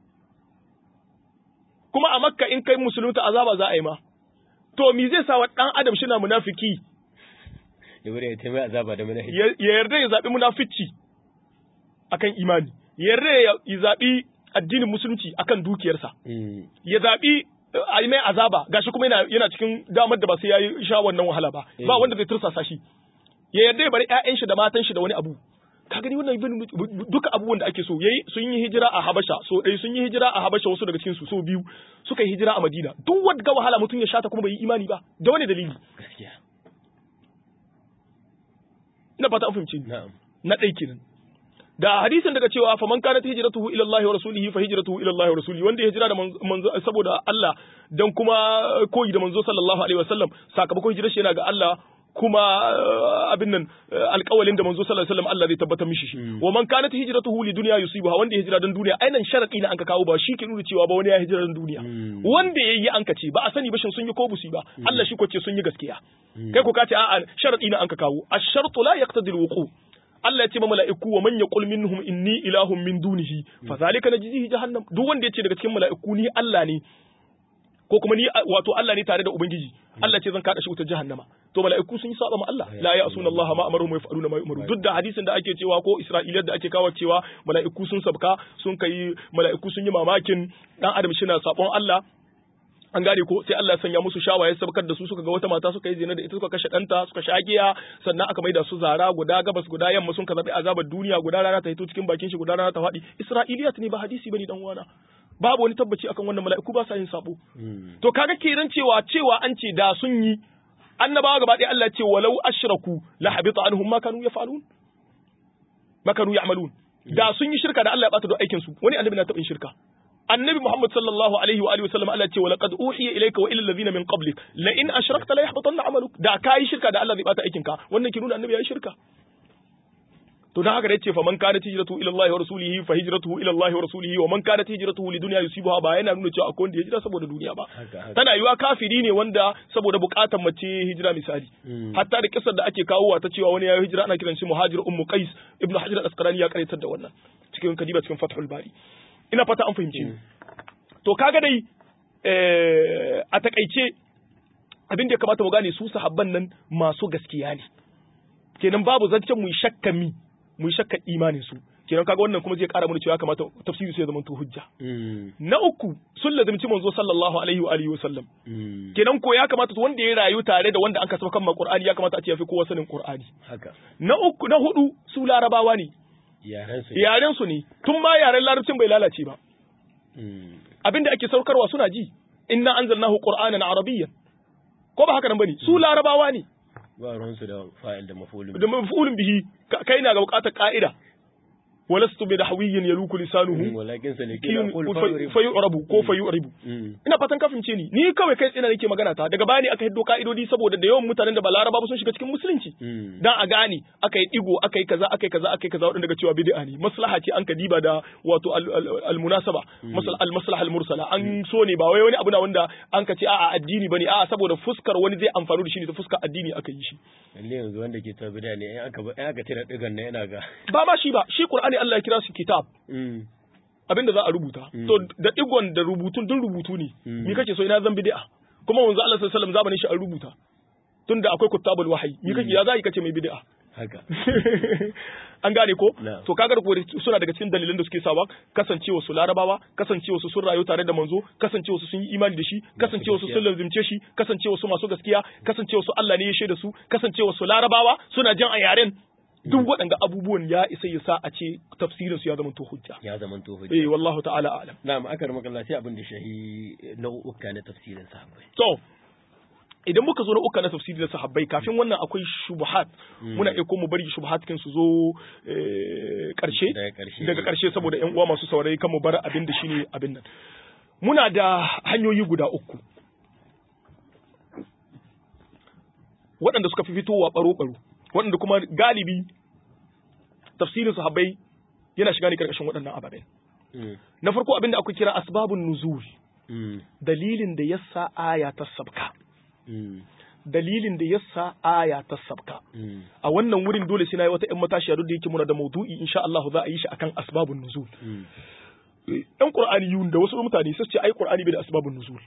kuma a makka in kai musulunta azaba za a yi ma to me zai sa wa dan adam shi na munafiki ya bari ya taimai azaba da munafiki ya yarda ya zaɓi munafici akan imani ya yarda ya zaɓi addinin musulunci akan dukiyarsa ya zaɓi a yi mai azaba gashi kuma yana yana cikin damar da ba sai ya yi sha wannan wahala ba ba wanda zai tursasa shi ya yarda ya bari ƴaƴan shi da matan shi da wani abu ka gani wannan ibn duka abubuwan da ake so yayi sun yi hijira a Habasha so dai sun yi hijira a Habasha wasu daga cikin su so biyu suka yi hijira a Madina duk wanda ga wahala mutum ya shata kuma bai yi imani ba da wani dalili gaskiya ina fata an fahimci ni na'am na ɗai kenan da hadisin daga cewa fa man kanat hijratuhu ila Allah wa rasulihi fa hijratuhu ila Allah wa rasulihi wanda ya hijira da manzo saboda Allah dan kuma koyi da manzo sallallahu alaihi wasallam sakamakon hijirar shi yana ga Allah kuma abin nan alƙawalin da manzo sallallahu alaihi wasallam Allah zai tabbatar mishi shi wa man kanat hijratuhu li dunya yusibuha wanda ya hijira dan duniya ainan sharadi ne an ka kawo ba shi ke nuna cewa ba wani ya hijira dan duniya wanda yayi an ka ce ba a sani ba shin sun yi ko busi ba Allah shi ko ce sun yi gaskiya kai ko ka ce a'a sharadi ne an ka kawo ash-shartu la yaqtadi al-wuqu Allah ya ce ma mala'iku wa man yaqul minhum inni ilahun min dunihi fa zalika najzihi jahannam duk wanda ya ce daga cikin mala'iku ni Allah ne ko kuma ni wato Allah ne tare da ubangiji Allah ce zan kada shi wutar jahannama to mala'iku sun yi saba ma Allah la ya'suna Allah ma amaruhum wa yaf'aluna ma yu'maru duk da hadisin da ake cewa ko Isra'iliyar da ake kawo cewa mala'iku sun sabka sun kai mala'iku sun yi mamakin dan adam shi na sabon Allah an gane ko sai Allah ya sanya musu shawaye sabkar da su suka ga wata mata suka yi zina da ita suka kashe ɗanta suka sha giya sannan aka maida su zara guda gabas guda yamma sun kazabi azabar duniya guda rana ta hito cikin bakin shi guda rana ta faɗi Isra'iliyat ne ba hadisi bane dan wana babu wani tabbaci akan wannan mala'iku ba sa yin sabo to kaga kenan cewa cewa an ce da sun yi annabawa gaba ɗaya Allah ce walau ashraku la habita anhum ma kanu yaf'alun ma kanu ya'malun da sun yi shirka da Allah ya bata da aikin su wani annabi na taɓa yin shirka annabi Muhammad sallallahu alaihi wa alihi wa sallam Allah ce wa laqad uhiya ilayka wa ila alladhina min qablik la in ashrakta la yahbatanna amaluk da kai shirka da Allah zai bata aikin ka wannan ki nuna annabi ya yi shirka to dan haka da yace fa man kanat hijratu ila Allah wa rasulihi fa hijratuhu ila Allah wa rasulihi wa man kanat hijratuhu li dunya yusibuha ba yana nuna cewa akwai wanda ya hijira saboda duniya ba tana yiwa kafiri ne wanda saboda bukatar mace hijira misali hatta da kisar da ake kawowa ta cewa wani ya yi hijira ana kiran shi muhajir ummu qais ibnu hajar al-asqalani ya karaitar da wannan cikin kadiba cikin fathul bari ina fata an fahimce ni to kaga dai a takaice abin da ya kamata mu gane su sahabban nan masu gaskiya ne kenan babu zancen mu shakka mi mu shakka imanin su kenan kaga wannan kuma zai kara mana cewa ya kamata tafsiri sai ya zama to hujja na uku sun lazimci manzo sallallahu alaihi wa alihi wa sallam kenan ko ya kamata wanda ya rayu tare da wanda an kasaba kan Qur'ani ya kamata a ce ya fi kowa sanin Qur'ani haka na uku na hudu su larabawa ne yaren su yaren su ne tun ma yaren larabcin bai lalace ba abinda ake saukarwa suna ji inna anzalnahu qur'anan arabiyyan ko ba haka nan bane su larabawa ne ba ruwan su da fa'il da maf'ulun da maf'ulun bihi kai na ga bukatar ka'ida walastu bi dahwiyyin yaluku lisanuhu walakin sa ne fa yu'rabu ko fa yu'ribu ina fatan ka fahimce ni ni kawai kai tsina nake magana ta daga bani aka hiddo ka'idodi saboda da yawan mutanen da ba laraba sun shiga cikin musulunci dan a gane aka yi digo aka yi kaza aka yi kaza aka yi kaza wadanda daga cewa bid'a ne maslaha ce an ka diba da wato al munasaba al maslaha al mursala an so ne ba wai wani abu na wanda an ka ce a'a addini bane a'a saboda fuskar wani zai amfani da shi ne ta fuskar addini aka yi shi lalle yanzu wanda ke ta bid'a ne in aka in aka tira digan ne yana ga ba ma shi ba shi qur'ani Allah ya kira su kitab abin da za a rubuta to da digon da rubutun dun rubutu ne me kake so ina zan bid'a kuma wanzu Allah sallallahu alaihi wasallam zamanin shi an rubuta tunda akwai kutabul wahyi me kake ya za kace mai bid'a haka an gane ko to kaga ko suna daga cikin dalilan da suke sawa kasancewa su larabawa kasancewa su sun rayu tare da manzo kasancewa su sun yi imani da shi kasancewa su sun lazimce shi kasancewa su masu gaskiya kasancewa su Allah ne ya shaida su kasancewa su larabawa suna jan a yaren duk waɗanda abubuwan ya isa ya sa a ce tafsirin su ya zama to hujja ya zama to hujja eh wallahu ta'ala a'lam na'am aka rama Allah sai abin da shahi nau'uka na tafsirin sahabbai to idan muka zo na uka na tafsiri na sahabbai kafin wannan akwai shubuhat muna iya mu bari shubuhat kin su zo karshe daga karshe saboda yan uwa masu saurayi kan mu bar abin da shine abin nan muna da hanyoyi guda uku waɗanda suka fi fitowa baro-baro waɗanda kuma galibi tafsirin sahabbai yana shiga ne karkashin waɗannan ababen na farko abin da aka kira asbabun nuzul dalilin da yasa aya ta sabka dalilin da yasa aya ta sabka a wannan wurin dole sai nayi wata ƴan matashiya duk da yake muna da maudu'i insha Allah za a yi shi akan asbabun nuzul ɗan qur'aniyun da wasu mutane sai ce ai qur'ani bai da asbabun nuzul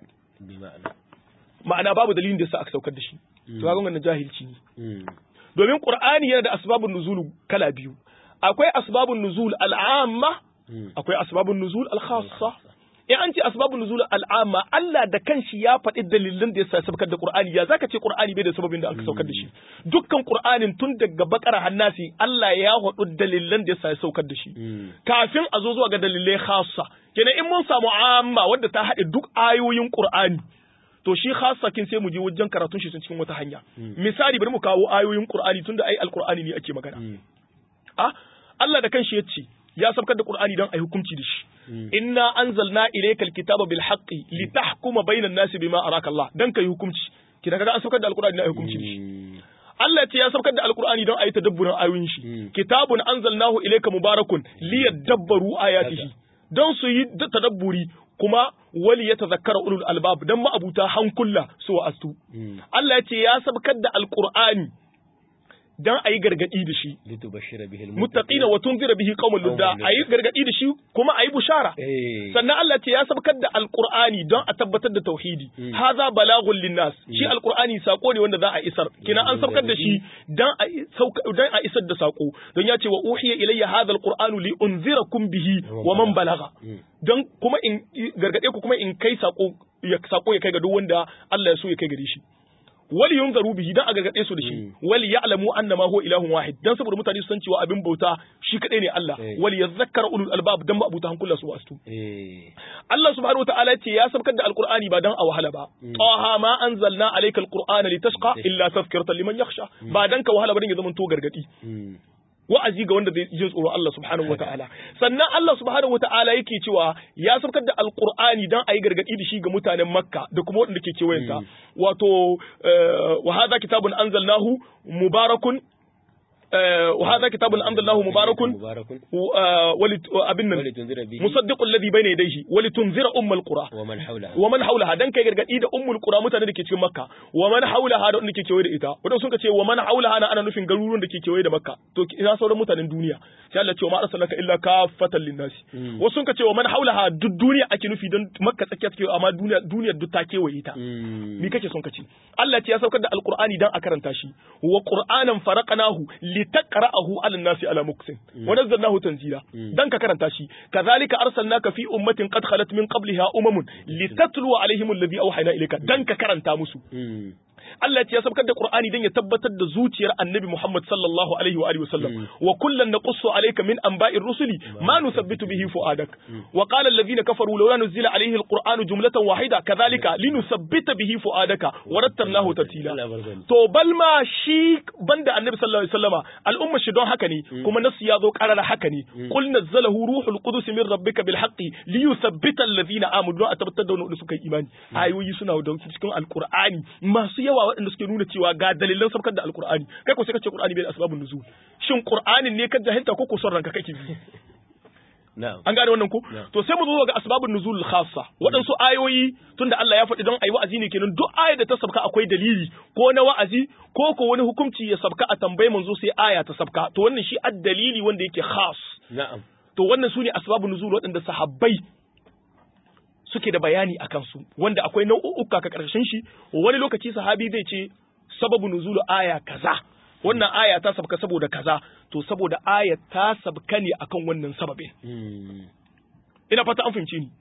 ma'ana babu dalilin da yasa aka saukar da shi to ga wannan jahilci ne domin qur'ani yana da asbabun nuzul kala biyu akwai asbabun nuzul al'amma akwai asbabun nuzul al-khassa in an ce asbabun nuzul al'amma Allah da kanshi ya faɗi dalilan da yasa saukar da Qur'ani ya zaka ce Qur'ani bai da sababin da aka saukar da shi dukkan Qur'anin tun daga bakara hannasi Allah ya faɗi dalilan da yasa ya saukar da shi kafin a zo zuwa ga dalilai khassa kenan in mun samu amma wanda ta haɗe duk ayoyin Qur'ani to shi khassa kin sai mu je wajen karatun shi cikin wata hanya misali bari mu kawo ayoyin Qur'ani tunda ai alqur'ani ne ake magana ah Allah da kanshi ya ce ya sabkar da Qur'ani don a hukunci da shi inna anzalna ilaykal kitaba bil haqqi litahkuma bainan nasi bima araka Allah dan kai hukunci kina kaga an sabkar da alqur'ani don a hukunci da shi Allah ce ya sabkar da alqur'ani don a yi tadabburin ayoyin shi kitabun anzalnahu ilayka mubarakun liyadabbaru ayatihi don su yi tadabburi kuma wali ya tazakkara ulul albab dan ma'abuta hankula su wa'astu Allah ya ce ya sabkar da alqur'ani dan ayi gargadi da shi litubashshira bihil muttaqina wa tunzira bihi qauman ludda ayi gargadi da shi kuma ayi bushara eh sannan Allah ce ya sabkar da alqur'ani don a tabbatar da tauhidi haza balagun linnas shi alqur'ani sako ne wanda za a isar kina an sabkar da shi dan a sauka dan a isar da sako don ya ce wa uhiya ilayya hadha alqur'anu li unzirakum bihi wa man balagha don kuma in gargade ku kuma in kai sako ya sako ya kai ga duk wanda Allah ya so ya kai gare shi wali yunzaru bihi dan a gargade su da shi wali ya'lamu annama huwa ilahun wahid dan saboda mutane su san cewa abin bauta shi kadai ne Allah Eh. wali yadhakkara ulul albab dan ma'abuta hankula su wasu eh Allah subhanahu wa ta'ala ce ya sabkar da alqur'ani ba dan a wahala ba taha ma anzalna alayka alqur'ana litashqa illa tadhkiratan liman yakhsha ba dan ka wahala ba dan ya zama to gargadi mm. wa'azi ga wanda zai jin tsoro Allah subhanahu wa ta'ala sannan Allah subhanahu wa ta'ala yake cewa ya sabkar da alqur'ani dan ayi gargadi da shi ga mutanen makka da kuma waɗanda ke kewayenta wato eh, wa hadha kitabun anzalnahu mubarakun eh, wa hadha kitabun anzalnahu mubarakun mubarakun wa- walit- abin nan wali tunzira bihi musaddiqul ladhi bayna yadayhi wa litunzira ummul qura wa man hawlaha wa man haulaha dan kai gargadi da ummul qura mutanen da ke cikin makka wa man haulaha da wanda ke kewaye da ita wadanda sun ka ce wa man haulaha na ana nufin garuruwan da ke kewaye da makka to ina sauran mutanen duniya sai Allah ya ce wa ma arsalnaka illa kaffatan linnasi wasu sun ka ce wa man haulaha duk duniya ake nufi don makka tsakiya take amma duniya duniyar duk ta kewaye ta Mm. ni kake son ka ce Allah ce ya saukar da alqur'ani dan a karanta shi wa qur'anan faraqnahu litaqra'ahu 'ala an-nasi 'ala muksin wa nazzalnahu tanzila dan ka karanta shi kazalika arsalnaka fi ummatin qad khalat min qabliha umamun litatlu 'alaihim alladhi awhayna ilayka dan ka karanta musu Mm. Allah ya ce ya sabkar da Qur'ani dan ya tabbatar da zuciyar Annabi Muhammad sallallahu alaihi wa alihi wasallam wa kullan naqussu alayka min anba'ir rusuli ma nusabbitu bihi fu'adak wa qala alladhina kafaru lawla nuzila alayhi alqur'anu jumlatan wahida kadhalika linusabbita bihi fu'adaka wa rattalnahu tartila Allah barkani. to balma shi banda Annabi sallallahu alaihi wasallama al'umma shi don haka ne kuma nasu ya zo karara haka ne qul nazzalahu ruhul qudus min rabbika bil haqqi liyuthabbita alladhina amanu don a tabbatar da wanda suka yi imani ayoyi suna da cikin alqur'ani masu yawa waɗanda suke nuna cewa ga dalilan sabkar da alqur'ani kai ko sai ka ce qur'ani bai da asbabun nuzul shin qur'anin ne ka jahilta ko ko son ranka kake bi na'am an gane wannan ko Yeah. to sai mu zo ga asbabun nuzul khassa waɗansu ayoyi tunda Allah ya faɗi don ayi wa'azi ne kenan duk ayar da ta sabka akwai dalili ko na wa'azi ko ko wani hukunci ya sabka a tambayi manzo sai aya ta sabka to wannan shi ad-dalili wanda yake khas na'am to wannan su ne asbabun nuzul waɗanda sahabbai suke da bayani a kansu wanda akwai nau'uka ka ƙarshen shi wani lokaci sahabi zai ce sababu nuzulu aya kaza wannan aya ta sabka saboda kaza to saboda aya ta sabka ne akan wannan sababin Mm. ina fata an fahimci ni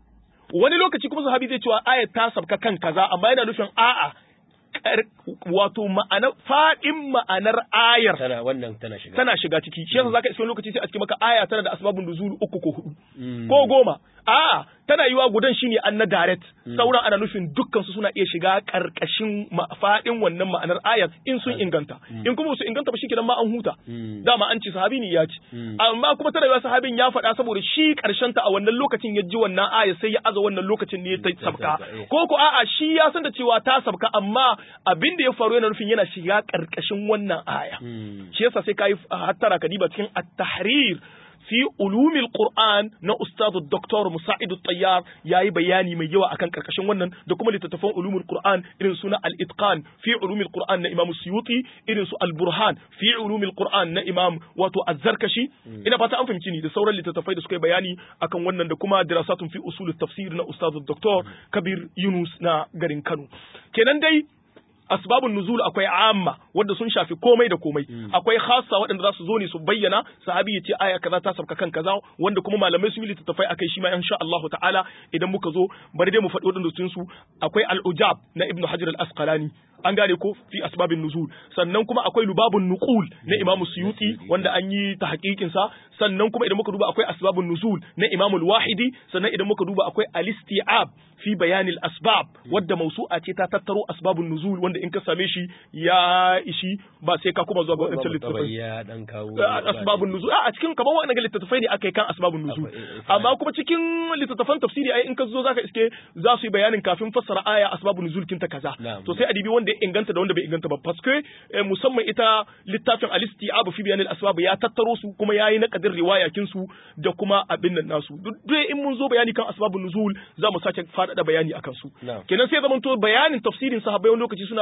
wani lokaci kuma sahabi zai cewa aya ta sabka kan kaza amma yana nufin a'a kar- wato ma'anar fadin ma'anar ayar tana wannan tana shiga tana shiga ciki shi yasa zaka iska wani lokaci sai a cikin maka aya tana da asbabun nuzul uku ko hudu Mm. ko goma a'a tana yiwa gudan shine an na direct sauran ana nufin dukkan su suna iya shiga karkashin ma- fadin wannan ma'anar ayar in sun inganta in kuma su inganta ba shikenan ma an huta Mm. dama an ce sahabi ne ya ci Mm. amma kuma tana yiwa sahabin ya faɗa saboda shi karshen ta a wannan lokacin ya ji wannan aya sai ya aza wannan lokacin ne ta sabka sabka, eh. ko ko a'a shi ya san da cewa ta sabka amma abin da ya faru yana nufin yana shiga karkashin wannan aya Mm. shi yasa sai kai hattara ka diba cikin at-tahrir fi ulumil qur'an na ustadu doktor musa'id at-tayyar yayi bayani mai yawa akan karkashin wannan da kuma littattafan ulumul qur'an irin suna al-itqan fi ulumil qur'an na imam suyuti irin su al-burhan fi ulumil qur'an na imam wato az-zarkashi ina fata an fahimci ni da sauran littattafai da suka yi bayani akan wannan da kuma dirasatun fi usul tafsir na ustadu doktor kabir yunus na garin kano kenan dai asbabun nuzul akwai amma wanda sun shafi komai da komai akwai khassa waɗanda za su zo ne su bayyana sahabi ya ce aya kaza ta sabka kan kaza wanda kuma malamai sun yi littattafai akai shi ma insha Allah ta'ala idan muka zo bari dai mu faɗi waɗanda sun su akwai al-ujab na ibnu hajar al-asqalani an gane ko fi asbabin nuzul sannan kuma akwai lubabun nuqul na imam suyuti wanda an yi ta hakikin sa sannan kuma idan muka duba akwai asbabun nuzul na imam al-wahidi sannan idan muka duba akwai al-isti'ab fi bayanil asbab wadda mausu'a ce ta tattaro asbabun nuzul wanda in ka same shi ya ishi ba sai ka kuma zuwa ga wadancan littattafai ya dan kawo asbabun nuzul a cikin kamar wannan littattafai ne aka yi kan asbabun nuzul Akwai, eh, eh, amma kuma cikin littattafan tafsiri ai in ka zo zaka iske za su yi bayanin kafin fassara aya asbabun nuzul kinta kaza Na'am. to sai adibi wanda ya inganta da wanda bai inganta ba paske eh, musamman ita littafin al-isti'ab fi bayanil asbab ya tattaro su kuma yayi naqadin riwaya kin su da kuma abin nan nasu duk dai in mun zo bayani kan asbabun nuzul za mu sake faɗaɗa bayani akan su Na'am. kenan sai zamanto bayanin tafsirin sahabbai wani lokaci suna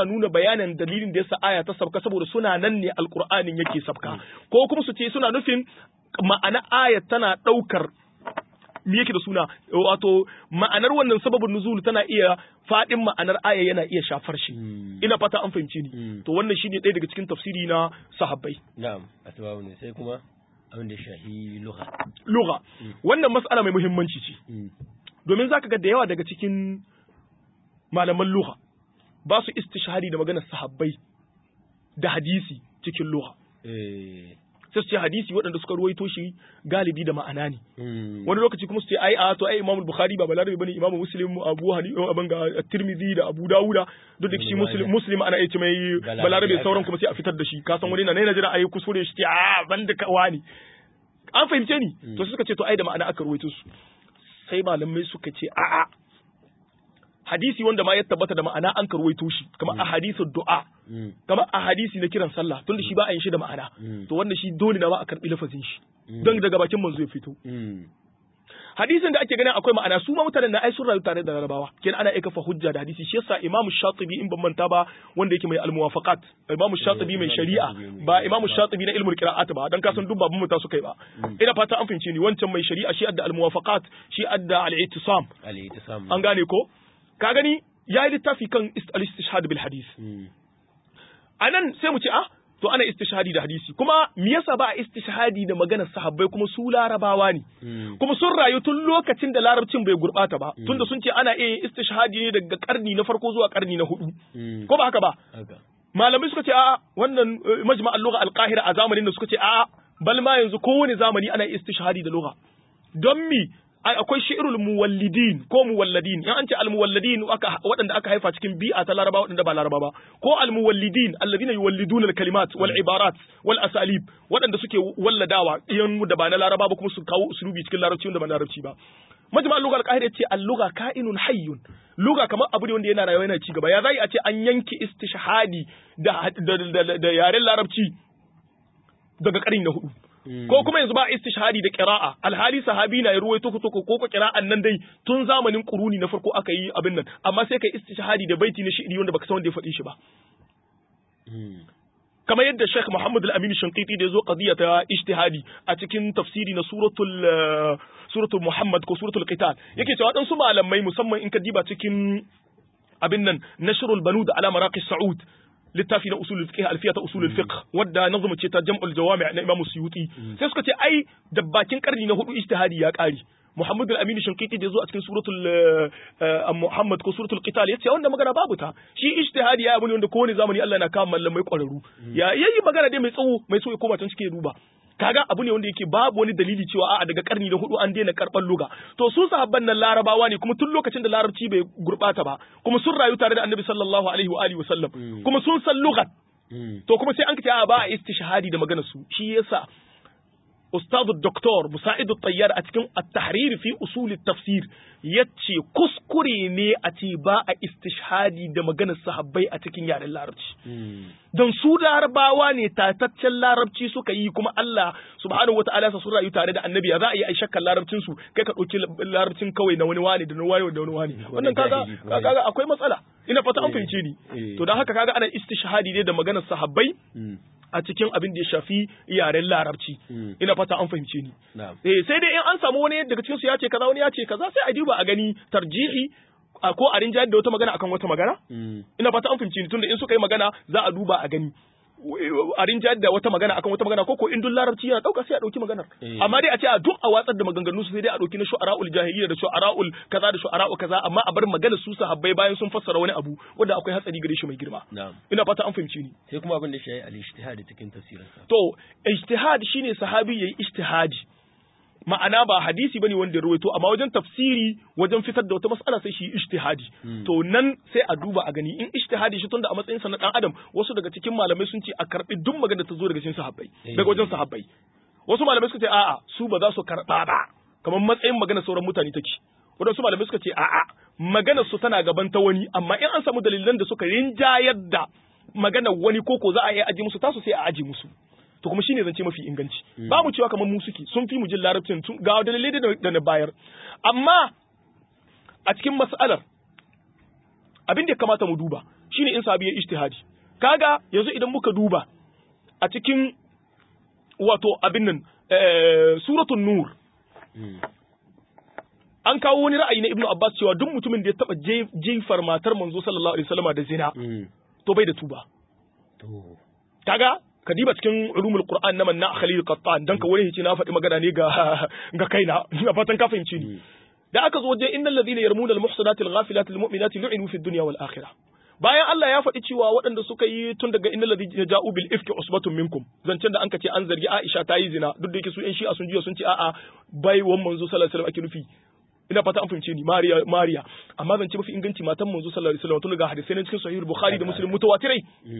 suna nuna bayanin dalilin da yasa aya ta sabka saboda suna nan ne alqur'anin yake sabka ko kuma su ce suna nufin ma'ana aya tana daukar me yake da suna wato ma'anar wannan sababin nuzul tana iya fadin ma'anar aya yana iya shafar shi ina fata an fahimci ni to wannan shine ɗaya daga cikin tafsiri na sahabbai na'am asbabu ne sai kuma abin da shahi lugha lugha wannan mas'ala mai muhimmanci ce domin zaka ga da yawa daga cikin malaman lugha ba su istishhadi da maganar sahabbai da hadisi cikin lugha eh sai su ce hadisi waɗanda suka ruwaito shi galibi da ma'ana ne wani lokaci kuma su ce ai a to ai Imam Bukhari ba balarabe bane Imam Muslim Abu Hanifa abin ga Tirmidhi da Abu Dawuda duk da shi Muslim Muslim ana yace mai balarabe sauran kuma sai a fitar da shi ka san wani na ne jira ai kusure shi ce a banda ka wani an fahimce ni to suka ce to ai da ma'ana aka ruwaito su sai malamai suka ce a'a hadisi wanda ma ya tabbata da ma'ana an karwaito shi kamar a hadisin du'a kamar a hadisi na kiran sallah tunda shi ba a yin shi da ma'ana to wanda shi dole na ma a karbi lafazin shi don daga bakin manzo ya fito hadisin da ake ganin akwai ma'ana su ma mutanen na ai sun rayu tare da larabawa kenan ana aika fa hujja da hadisi shi yasa imamu shatibi in ban manta ba wanda yake mai almuwafaqat imamu shatibi mai shari'a ba imamu shatibi na ilmul qira'at ba dan kasan duk babun muta suka yi ba ina fata an fince ni wancan mai shari'a shi adda almuwafaqat shi adda al-i'tisam al-i'tisam an gane ko ka gani ya yi littafi kan al-istishhad bil hadis anan sai mu ce ah to ana istishhadi da hadisi kuma me yasa ba a istishhadi da maganar sahabbai kuma su larabawa ne kuma sun rayu tun lokacin da larabcin bai gurbata ba tunda sun ce ana iya yin istishhadi ne daga karni na farko zuwa karni na hudu ko ba haka ba malamai suka ce a wannan majma'al lugha al-qahira a zamanin da suka ce a bal ma yanzu kowane zamani ana istishhadi da lugha don mi akwai shi'irul muwallidin ko muwalladin in an ce almuwalladin waɗanda aka haifa cikin bi'a ta laraba waɗanda ba laraba ba ko almuwallidin alladhina yuwalliduna alkalimat wal ibarat wal asalib waɗanda suke walladawa yan da ba na laraba ba kuma su kawo usulubi cikin larabci wanda ba na larabci ba majma al-lugha al-qahira ce al-lugha ka'inun hayyun lugha kamar abu ne wanda yana rayuwa yana ci gaba ya zai a ce an yanke istishhadi da da yaren larabci daga ƙarni na hudu ko kuma yanzu ba istishhadi da qira'a alhali sahabi na ruwaito ko ko ko qira'an nan dai tun zamanin quruni na farko aka yi abin nan amma sai kai istishhadi da baiti na shi'ri wanda baka san wanda ya faɗi shi ba kamar yadda Sheikh Muhammad Al-Amin Shanqiti da yazo qadiya ta ijtihadi a cikin tafsiri na suratul suratul Muhammad ko suratul Qital yake cewa dan su malamai musamman in ka diba cikin abin nan nashrul banud ala maraqi Saud littafi na usulul fiqh alfiyata usulul fiqh wadda nazuma ce ta jam'ul jawami' na Imam Suyuti sai suka ce ai da bakin karni na hudu ijtihadi ya kare Muhammad al-Amin Shinqiti da zo a cikin suratul Muhammad ko suratul Qital yace wanda magana babu ta shi ijtihadi ya abu ne wanda kowane zamani Allah na kama mallamai kwararru ya yayi magana dai mai tsawo mai so ya koma can cikin duba kaga abu ne wanda yake babu wani dalili cewa a'a daga karni na hudu an daina karban luga to su sahabban nan larabawa ne kuma tun lokacin da larabci bai gurbata ba kuma sun rayu tare da annabi sallallahu alaihi wa alihi wasallam kuma sun san lugat to kuma sai an kace a ba a istishhadi da maganar su shi yasa أستاذ الدكتور مساعد الطيار أتكلم التحرير في أصول التفسير يتشي كسكري ني أتي باء استشهادي da maganar sahabbai a cikin yaren larabci don su larabawa ne tataccen larabci suka yi kuma Allah subhanahu wataala sa sun rayu tare da annabi za a yi ai shakkan larabcin su kai ka dauki larabcin kawai na wani wani da na wani da wani wani wannan kaga kaga akwai matsala ina fata an fahimce ni to dan haka kaga ana istishhadi ne da maganar sahabbai a cikin abin da ya shafi yaren larabci ina fata an fahimce ni eh sai dai in an samu wani daga cikin su ya ce kaza wani ya ce kaza sai a duba a gani tarjihi ko a rinjayar da wata magana akan wata magana ina fata an fahimce ni tunda in suka yi magana za a duba a gani a rinjayar da wata magana akan wata magana ko ko in duk larabci yana dauka sai a dauki maganar amma dai a ce a duk a watsar da maganganu su sai dai a dauki na shu'ara'ul jahiliya da shu'ara'ul kaza da shu'ara'u kaza amma a bar maganar su sahabbai bayan sun fassara wani abu wanda akwai hatsari gare shi mai girma ina fata an fahimci ni sai kuma abin da shi al-ijtihad cikin tafsirin sa to ijtihad shine sahabi yayi ijtihadi ma'ana ba hadisi bane wanda ya rawaito amma wajen tafsiri wajen fitar da wata mas'ala sai shi ijtihadi to nan sai a duba a gani in ijtihadi shi tunda a matsayin sa na dan adam wasu daga cikin malamai sun ce a karbi duk magana ta zo daga cikin sahabbai daga wajen sahabbai wasu malamai suka ce a'a su ba za su karba ba kamar matsayin magana sauran mutane take wadansu malamai suka ce a'a maganar su tana gaban ta wani amma in an samu dalilan da suka rinjayar da maganar wani koko za a iya aji musu tasu sai a aji musu to kuma shine zance mafi inganci ba mu cewa kamar mu suke sun fi mu jin larabcin ga dalilai da na bayar amma a cikin mas'alar abin da ya kamata mu duba shine in sahabi ya ijtihadi kaga yanzu idan muka duba a cikin wato abin nan suratul nur an kawo wani ra'ayi na ibnu abbas cewa duk mutumin da ya taba jefar matar manzo sallallahu alaihi wasallama da zina to bai da tuba kaga kadiba cikin ulumul qur'an na manna khalil qattan dan ka wani hici na faɗi magana ne ga ga kaina ina fatan ka fahimci ni da aka zo wajen innal ladina yarmuna al muhsanati al ghafilati al mu'minati lu'inu fid dunya wal akhirah bayan Allah ya faɗi cewa waɗanda suka yi tun daga innal ladina ja'u bil ifki usbatun minkum zancen da anka ce an zargi Aisha ta yi zina duk da yake su ƴan shi'a sun jiya sun ce a'a bai wan manzo sallallahu alaihi wasallam ake nufi ina fata an fahimce ni Mariya Mariya amma zance mafi inganci matan manzo sallallahu alaihi wasallam tun daga hadisai na cikin sahih bukhari da muslim mutawatirai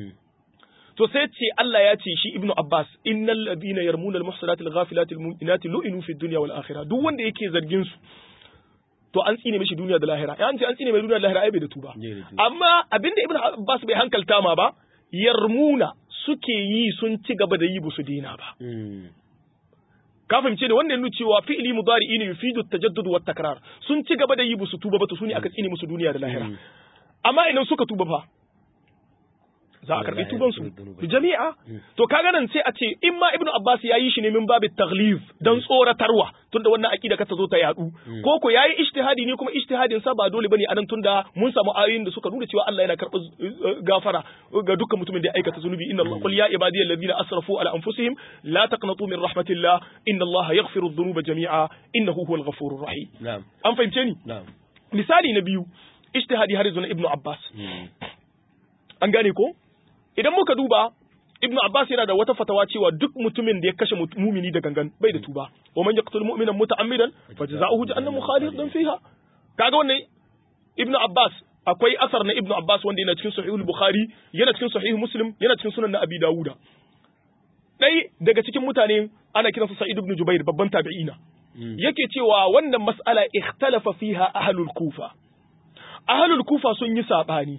to sai ce Allah ya ce shi Ibn Abbas innal ladina yarmuna al muhsanati al ghafilati al mu'minati lu'inu fid dunya wal akhirah duk wanda yake zargin su to an tsine mishi duniya da lahira an ce an tsine mai duniya da lahira ai bai da tuba amma abinda Ibn Abbas bai hankalta ma ba yarmuna suke yi sun ci gaba da yi ba su dina ba ka fahimce ne wannan nuna cewa fi'ili mudari'i ne yufidu tajaddud wa takrar sun ci gaba da yi ba su tuba ba to su ne aka tsine musu duniya da lahira amma idan suka tuba fa za a karbi tuban su jami'a to kaga nan sai a ce in ma ibnu abbas ya yi shi ne min babu taghlib dan tsoratarwa tunda wannan aqida ka ta zo ta yadu ko ko yayi ijtihadi ne kuma ijtihadin sa ba dole bane anan tunda mun samu ayoyin da suka nuna cewa Allah yana karɓar gafara ga dukkan mutumin da ya aikata zunubi inna Allah qul ya ibadiyal ladina asrafu ala anfusihim la taqnatu min rahmatillah inna Allah yaghfiru dhunuba jami'a innahu huwal ghafurur rahim na'am an fahimce ni na'am misali na biyu ijtihadi har yanzu na ibnu abbas an gane ko idan muka duba Ibn Abbas yana da wata fatawa cewa duk mutumin da ya kashe mumini da gangan bai da tuba wa man yaqtul mu'mina muta'ammidan fajza'uhu jahannamu khalidan fiha kaga wannan Ibn Abbas akwai asar na Ibn Abbas wanda yana cikin sahih bukhari yana cikin sahih Muslim yana cikin sunan na Abi Dawuda dai daga cikin mutane ana kiransa Sa'id ibn Jubair babban tabi'ina yake cewa wannan mas'ala ikhtalafa fiha ahlul Kufa ahlul Kufa sun yi sabani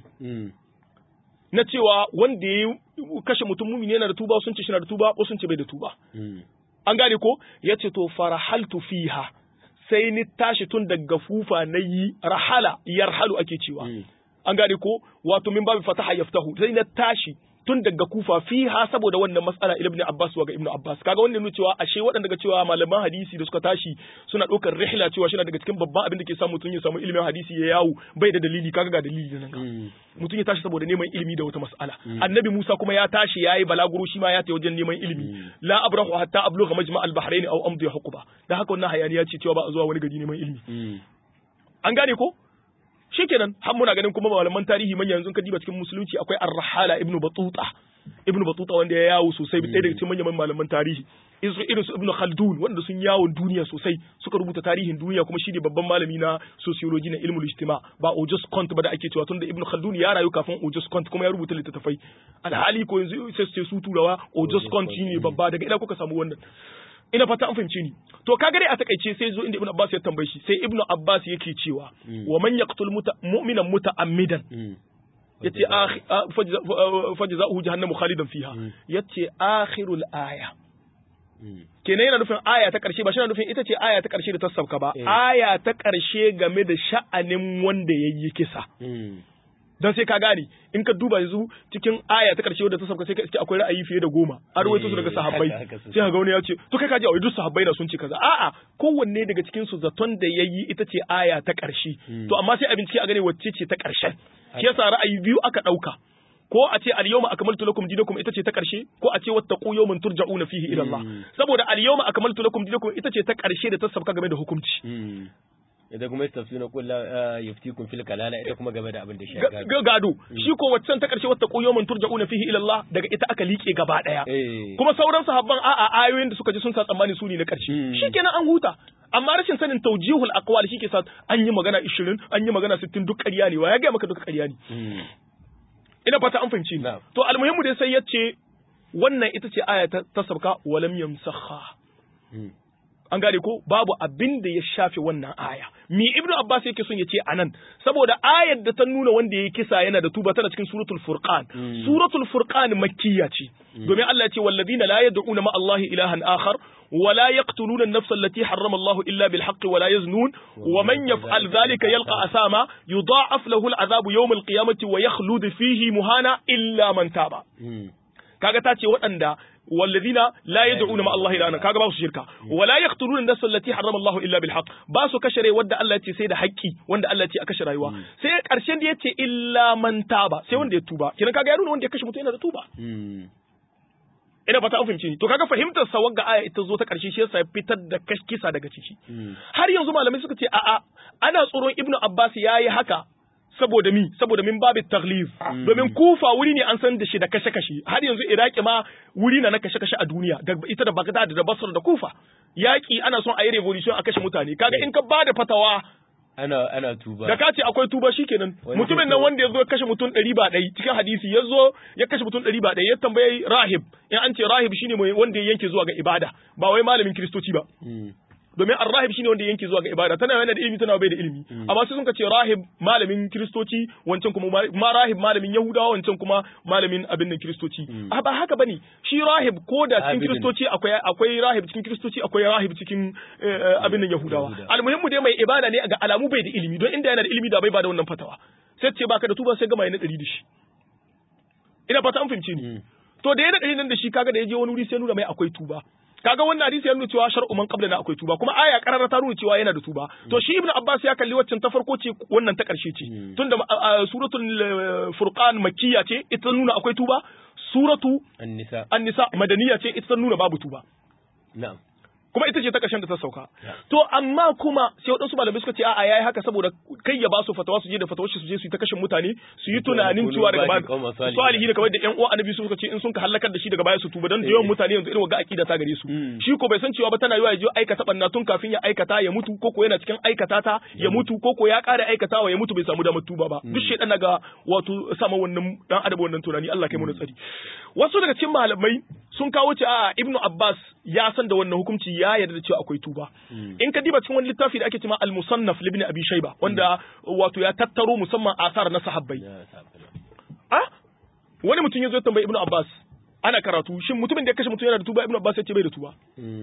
na cewa wanda ya kashe mutum mumini yana da tuba sun ce shi na da tuba ko sun ce bai da tuba an gane ko ya ce to farahaltu fiha sai ni tashi tun daga fufa na yi rahala yarhalu ake cewa an gane ko wato min babu fataha yaftahu sai na tashi tun daga kufa fiha saboda wannan matsala ibn Abbas wa ga ibn Abbas kaga wannan nuna cewa ashe waɗanda ga cewa malaman hadisi da suka tashi suna ɗaukar rihla cewa shi daga cikin babban abin da ke samu mutum ya samu ilimin hadisi ya yawo bai da dalili kaga ga dalili nan mutum ya tashi saboda neman ilimi da wata mas'ala annabi Musa kuma ya tashi yayi balaguro shi ma ya tafi wajen neman ilimi la abrahu hatta ablugha majma' al-bahrain aw amdi huquba dan haka wannan hayaniya ce cewa ba a zuwa wani gari neman ilimi an gane ko shikenan har muna ganin kuma malaman tarihi manya yanzu ka diba cikin musulunci akwai ar-rahala ibnu batuta ibnu batuta wanda ya yawo sosai ɗaya daga cikin manyan malaman tarihi irin su ibnu khaldun wanda sun yawon duniya sosai suka rubuta tarihin duniya kuma shine babban malami na sociology na ilmul ijtima ba Auguste Comte ba da ake cewa tunda ibnu khaldun ya rayu kafin Auguste Comte kuma ya rubuta littattafai alhali ko yanzu sai su ce su turawa Auguste Comte shine babba daga ina kuka samu wannan ina fata an fahimce ni to kaga dai a takaice sai zo inda ibnu abbas ya tambaye shi sai ibnu abbas yake cewa wa man yaqtul mu'minan muta'ammidan yace fajza'uhu jahannamu khalidan fiha yace akhirul aya kenan yana nufin aya ta karshe ba shi na nufin ita ce aya ta karshe da ta sauka ba aya ta karshe game da sha'anin wanda yayi kisa dan sai ka gane in ka duba yanzu cikin aya ta karshe wadda ta sauka sai ka iske akwai ra'ayi fiye da goma an rawaito su daga sahabbai sai ka ga wani ya ce to kai ka ji a duk sahabbai na sun ce kaza a'a kowanne daga cikin su zaton da yayi ita ce aya ta karshe to amma sai a bincike a gane wacce ce ta karshen shi yasa ra'ayi biyu aka dauka ko a ce al-yawma akmaltu lakum dinakum ita ce ta karshe ko a ce wattaqu yawman turja'una fihi ila Allah saboda al-yawma akmaltu lakum dinakum ita ce ta karshe da ta sauka game da hukunci ita kuma tafsirin qul la yuftikum fil kalala ita kuma game da abin da shi gado shi ko waccan ta karshe wata yawman turja'una fihi ila Allah daga ita aka liƙe gaba daya kuma sauran sahabban a'a ayoyin da suka ji sun sa tsammani su ne na karshe shikenan an huta amma rashin sanin tawjihul aqwal shi ke sa an yi magana 20 an yi magana 60 duk ƙarya ne wa ya ga maka duk ƙarya ne ina fata an fahimci to almuhimmu dai sai yace wannan ita ce aya ta sabka walam yamsakha an gane ko babu abin da ya shafe wannan aya mi ibnu abbas yake son ya ce anan saboda ayar da ta nuna wanda ya kisa yana da tuba tana cikin suratul furqan suratul furqan makkiya ce domin Allah ya ce walladina la yad'una ma Allah ilahan akhar ولا يقتلون النفس التي حرم الله إلا بالحق ولا يزنون ومن يفعل ذلك يلقى أثاما يضاعف له العذاب يوم القيامة ويخلد فيه مهانا إلا من تاب kaga ta ce waɗanda walladina la yad'una ma Allah ilaha kaga ba su shirka wala yaqtuluna an-nafs allati harrama Allah illa bil haqq ba su kashe rai wanda Allah ya ce sai da haƙƙi wanda Allah ya ce a kashe rayuwa sai ƙarshen da yace illa man taba sai wanda ya tuba kiran kaga ya nuna wanda ya kashe mutum yana da tuba ina fata an fahimci ni to kaga fahimtar sa wagga aya ita zo ta karshe shi yasa ya fitar da kisa daga ciki har yanzu malamai suka ce a'a ana tsoron ibnu abbas yayi haka saboda mi saboda min babu taglif domin kufa wuri ne an san da shi da kashe kashe har yanzu iraki ma wuri na na kashe kashe a duniya da ita da bagdad da basra da kufa yaki ana son a yi revolution a kashe mutane kaga in ka bada fatawa ana ana tuba da ka ce akwai tuba shikenan mutumin nan wanda ya zo ya kashe mutum ɗari ba ɗari cikin hadisi ya zo ya kashe mutum ɗari ba ɗari ya tambayi rahib in an ce rahib shine mai wanda ya yanke zuwa ga ibada ba wai malamin kiristoci ba domin ar-rahib shine wanda yanke zuwa ga ibada tana yana da ilimi tana bai da ilimi amma sai sun ce rahib malamin kristoci wancan kuma ma rahib malamin yahudawa wancan kuma malamin abin nan kristoci a ba haka bane shi rahib ko da cikin kristoci akwai akwai rahib cikin kristoci akwai rahib cikin abin nan yahudawa almuhimmu dai mai ibada ne ga alamu bai da ilimi don inda yana da ilimi da bai bada wannan fatawa sai ce baka da tuba sai gama yana dari da shi ina fata an fahimce ni to da yana dari nan da shi kaga da ya je wani wuri sai nuna mai akwai tuba kaga wannan hadisi ya nuna cewa shar'u man qablana akwai tuba kuma aya karara ta nuna cewa yana da tuba to shi ibnu abbas ya kalli waccan ta farko ce wannan ta karshe ce tunda suratul furqan makkiya ce ita nuna akwai tuba suratu an-nisa an-nisa madaniya ce ita nuna babu tuba na'am kuma ita ce ta ƙarshen da ta sauka to amma kuma sai waɗansu malamai suka ce a'a yayi haka saboda kai ya ba su fatawa su je da fatawar su je su yi ta kashin mutane su yi tunanin cewa daga baya salihi da kamar da ƴan uwa annabi suka ce in sun ka halakar da shi daga baya su tuba don da yawan mutane yanzu irin wagga akida ta gare su shi ko bai san cewa ba tana yiwa ya je aikata banna tun kafin ya aikata ya mutu ko ko yana cikin aikata ta ya mutu ko ko ya ƙara aikatawa ya mutu bai samu damar tuba ba duk shedan naga wato sama wannan dan adam wannan tunani Allah kai mu tsari wasu daga cikin malamai sun kawo ce a Ibnu Abbas ya san da wannan hukunci ya yarda da cewa akwai tuba in ka diba cikin wani littafi da ake cewa al-musannaf libni abi shayba wanda wato ya tattaro musamman asar na sahabbai ah wani mutum ya zo tambayi ibnu abbas ana karatu shin mutumin da ya kashe mutum yana da tuba ibnu abbas ya ce bai da tuba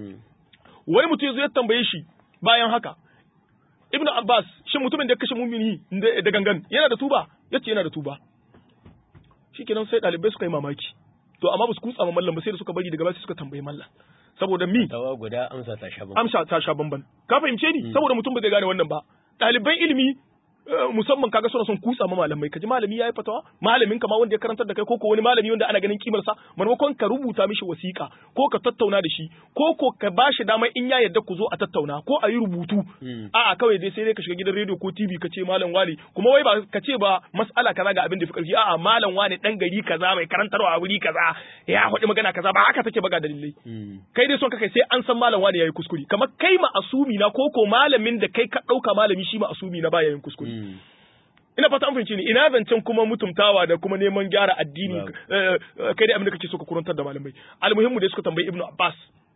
wani mutum ya zo ya tambaye shi bayan haka ibnu abbas shin mutumin da ya kashe mumini da gangan yana da tuba yace yana da tuba shikenan sai dalibai suka yi mamaki to amma ba su kutsa ma mallam ba sai da suka bari daga baya suka tambayi mallam saboda mi tawa guda amsa ta sha amsa ta sha bamban ka fahimce ni saboda mutum ba zai gane wannan ba ɗaliban ilimi musamman kaga suna son kutsa ma malamai kaji malami yayi fatawa malamin kama wanda ya karantar da kai ko ko wani malami wanda ana ganin kimar sa maimakon ka rubuta mishi wasiƙa ko ka tattauna da shi ko ko ka bashi dama in ya yarda ku zo a tattauna ko a yi rubutu a'a kawai dai sai dai ka shiga gidan rediyo ko TV ka ce malam wani kuma wai ba ka ce ba mas'ala kaza ga abin da fi karfi a'a malam wani dan gari kaza mai karantarwa a wuri kaza ya faɗi magana kaza ba haka take ba ga dalilai kai dai son ka kai sai an san malam wani yayi kuskure kamar kai ma asumi na ko ko malamin da kai ka ɗauka malami shi ma asumi na ba yayin kuskure ina fata an fahimci ni ina zancen kuma mutumtawa da kuma neman gyara addini kai dai abin da kake so ka kurantar da malamai almuhimmu da suka tambayi ibnu abbas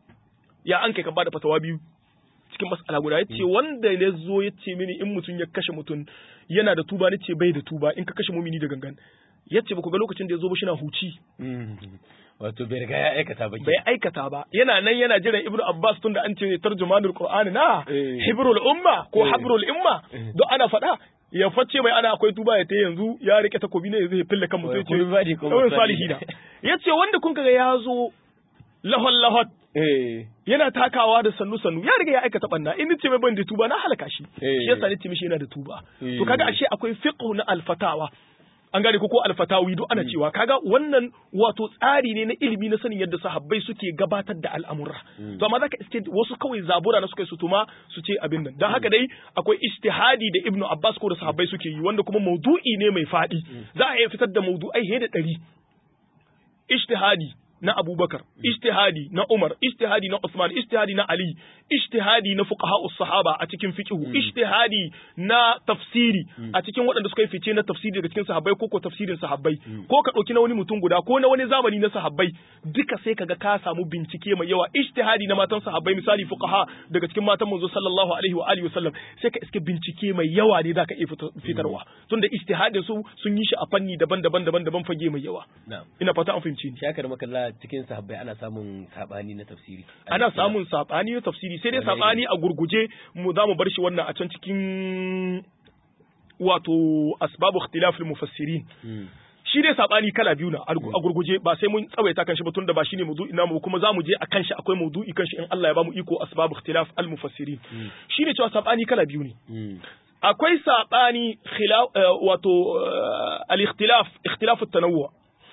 ya an kai ka bada fatawa biyu cikin mas'ala guda yace wanda ya zo ya ce mini in mutum ya kashe mutum yana da tuba ni ce bai da tuba in ka kashe mumini da gangan yace ba ku ga lokacin da ya zo ba shi na huci wato bai riga ya aikata ba bai aikata ba yana nan yana jiran ibnu abbas tunda an ce tarjumanul qur'ani na hibrul umma ko habrul umma don ana faɗa ya face mai ana akwai tuba ya ta yanzu ya rike takobi ne zai fille kan mutum ce kawai salihi na ya ce wanda kun kaga ya zo lahon lahot yana takawa da sannu sannu ya riga ya aikata banna in ce mai ban da tuba na halaka shi shi yasa ni ce mishi yana da tuba to kaga ashe akwai fiqh na alfatawa an gane ko ko alfatawi duk ana cewa kaga wannan wato tsari ne na ilimi na sanin yadda sahabbai suke gabatar da al'amura to amma zaka iske wasu kawai zabura na suka yi su tuma su ce abin nan dan haka dai akwai ijtihadi da ibnu abbas ko da sahabbai suke yi wanda kuma maudu'i ne mai fadi za a iya fitar da maudu'ai he da ɗari ijtihadi na Abubakar ijtihadi na Umar ijtihadi na Usman ijtihadi na Ali ijtihadi na fuqaha sahaba a cikin fiqhu ijtihadi na tafsiri a cikin waɗanda suka yi fice na tafsiri daga cikin sahabbai ko ko tafsirin sahabbai ko ka ɗauki na wani mutum guda ko na wani zamani na sahabbai duka sai kaga ka samu bincike mai yawa ijtihadi na matan sahabbai misali fuqaha daga cikin matan manzo sallallahu alaihi wa alihi wasallam sai ka iske bincike mai yawa ne zaka iya fitarwa tunda ijtihadin su sun yi shi a fanni daban-daban daban-daban fage mai yawa ina fata an fahimci ni shakar makalla cikin sahabbai ana samun sabani na tafsiri ana samun sabani na tafsiri sai dai sabani a gurguje mu za mu bar shi wannan a can cikin wato asbabu ikhtilaf mufassirin shi dai sabani kala biyu na a gurguje ba sai mun tsawaita kan shi ba tunda ba shine maudu'i namu kuma zamu je akan shi akwai maudu'i kan shi in Allah ya bamu iko asbabu ikhtilaf al mufassirin shi ne cewa sabani kala biyu ne akwai sabani wato al ikhtilaf ikhtilaf at tanawwu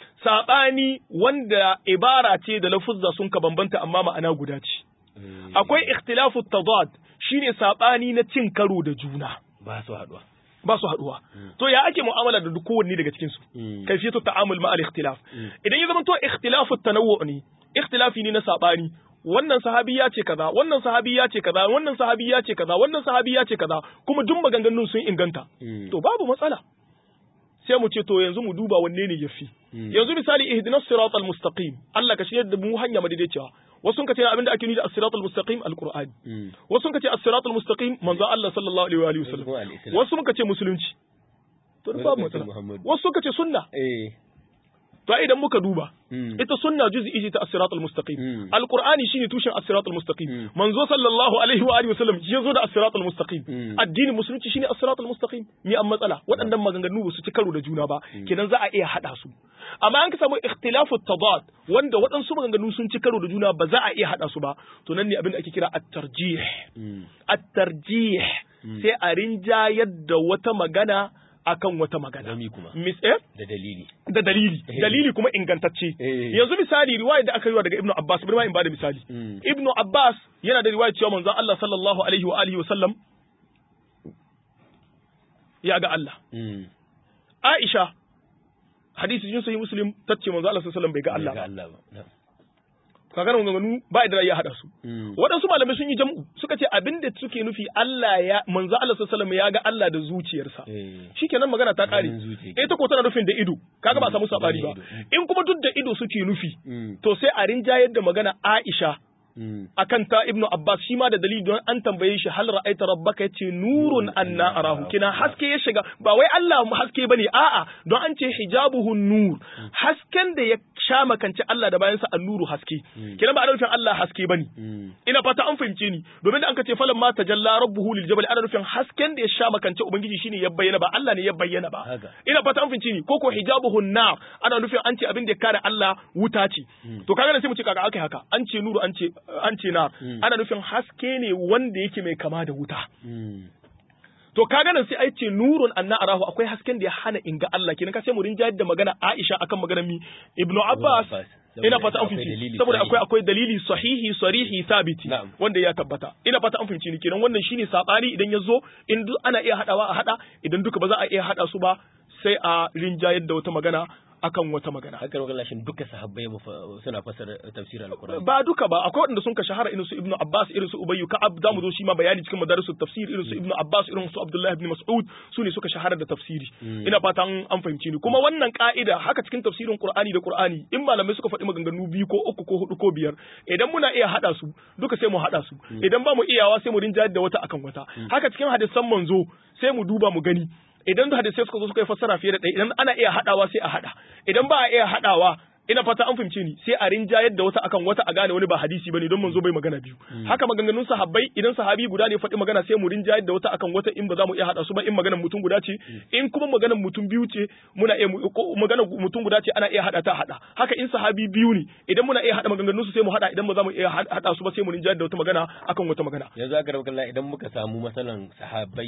sabani wanda ibara ce da lafuzza sun ka bambanta amma ma'ana guda ce akwai ikhtilaf at tadad shine sabani na cin karo da juna ba su haduwa ba su haduwa to ya ake mu'amala da duk kowanne daga cikin su kayfiyatu ta'amul ma al-ikhtilaf idan ya zama to ikhtilafu tanawwu ne ikhtilafi ne na sabani wannan sahabi ya ce kaza wannan sahabi ya ce kaza wannan sahabi ya ce kaza wannan sahabi ya ce kaza kuma duk maganganun sun inganta to babu matsala sai mu ce to yanzu mu duba wanne ne yafi yanzu misali ihdinas siratal mustaqim Allah ka shirya da mu hanya madaidaiciya wasu sun kace abinda ake nuni da as-siratal mustaqim al-qur'ani wasu sun kace as-siratal mustaqim manzo Allah sallallahu alaihi wa alihi wasallam wasu sun kace musulunci to babu matsala wasu sun kace sunna eh to idan muka duba ita sunna juz'i ce ta as-siratal mustaqim al-qur'ani shine tushen as-siratal mustaqim manzo sallallahu alaihi wa alihi wasallam ya zo da as-siratal mustaqim addinin musulunci shine as-siratal mustaqim ni an matsala waɗannan maganganu ba su ci karo da juna ba kenan za a iya hada su amma an ka samu ikhtilafu tadad wanda waɗansu maganganu sun ci karo da juna ba za a iya hada su ba to nan ne abin da ake kira at-tarjih at-tarjih sai a rinjayar da wata magana akan wata magana. Zami kuma. Mis eh? Da dalili. Da dalili. Dalili kuma ingantacce. Yanzu misali riwaya da aka yi daga Ibn Abbas, bari ma in bada misali. Ibn Abbas yana da riwaya cewa manzon Allah sallallahu alaihi wa alihi wa sallam ya ga Allah. Aisha hadisi jin sahih Muslim tace manzon Allah sallallahu alaihi wa sallam bai ga Allah ba. kaga nan ganganu ba da ya hada su waɗansu malamai sun yi jam'u suka ce abinda suke nufi Allah ya manzo Allah sallallahu ya ga Allah da zuciyarsa shikenan magana ta kare ita ko tana nufin da ido kaga ba samu sabari ba in kuma duk da ido suke nufi to sai a rinjayar da magana Aisha akan ta Ibnu Abbas shi ma da dalili don an tambaye shi hal ra'aita rabbaka yace nurun anna arahu kina haske ya shiga ba wai Allah mu haske bane a'a don an ce hijabuhu nur hasken da ya sha makanci Allah da bayansa annuru haske kina ba ana nufin Allah haske bane ina fata an fahimce ni domin da an ka ce falan ma tajalla rabbuhu lil jabal ana nufin hasken da ya sha makanci ubangiji shine ya bayyana ba Allah ne ya bayyana ba ina fata an fahimce ni koko hijabuhu nar ana nufin an ce abin da ya kare Allah wuta ce to kaga sai mu ce kaga akai haka an ce nuru an ce an ce na ana nufin haske ne wanda yake mai kama da wuta to kaga nan sai ai ce nurun anna arahu akwai hasken da ya hana in ga Allah kenan ka sai mu rinjayar da magana Aisha akan maganar mi Ibn Abbas ina fata an fahimci saboda akwai akwai dalili sahihi sarihi sabiti wanda ya tabbata ina fata an fahimci ni kenan wannan shine sabani idan ya zo in duk ana iya hadawa a hada idan duka ba za a iya hada su ba sai a rinjayar da wata magana akan wata magana. Haka rogar lashin duka sahabbai suna fasara tafsirin alkur'ani. Ba duka ba, akwai waɗanda sun ka shahara irin su Ibn Abbas, irin su Ubayyu Ka'ab, za mu zo shi ma bayani cikin madarisul tafsir, irin su Ibn Abbas, irin su Abdullahi ibn Mas'ud, su ne suka shahara da tafsiri. Ina fatan an fahimci ni. Kuma wannan ka'ida haka cikin tafsirin Qur'ani da Qur'ani, in malamai suka faɗi maganganu biyu ko uku ko hudu ko biyar, idan muna iya haɗa su, duka sai mu haɗa su. Idan ba mu iyawa sai mu rinjayar da wata akan wata. Haka cikin hadisan manzo sai mu duba mu gani. idan da hadisai suka zo suka yi fassara fiye da ɗaya idan ana iya haɗawa sai a haɗa idan ba a iya haɗawa ina fata an fahimce ni sai a rinjayar da wata akan wata a gane wani ba hadisi bane don manzo bai magana biyu haka maganganun sahabbai idan sahabi guda ne faɗi magana sai mu rinjayar da wata akan wata in ba za mu iya haɗa su ba in maganar mutum guda ce in kuma maganar mutum biyu ce muna iya maganar mutum guda ce ana iya haɗa ta haɗa haka in sahabi biyu ne idan muna iya haɗa maganganun su sai mu haɗa idan ba za mu iya haɗa su ba sai mu rinjayar da wata magana akan wata magana yanzu aka rabu idan muka samu masalan sahabbai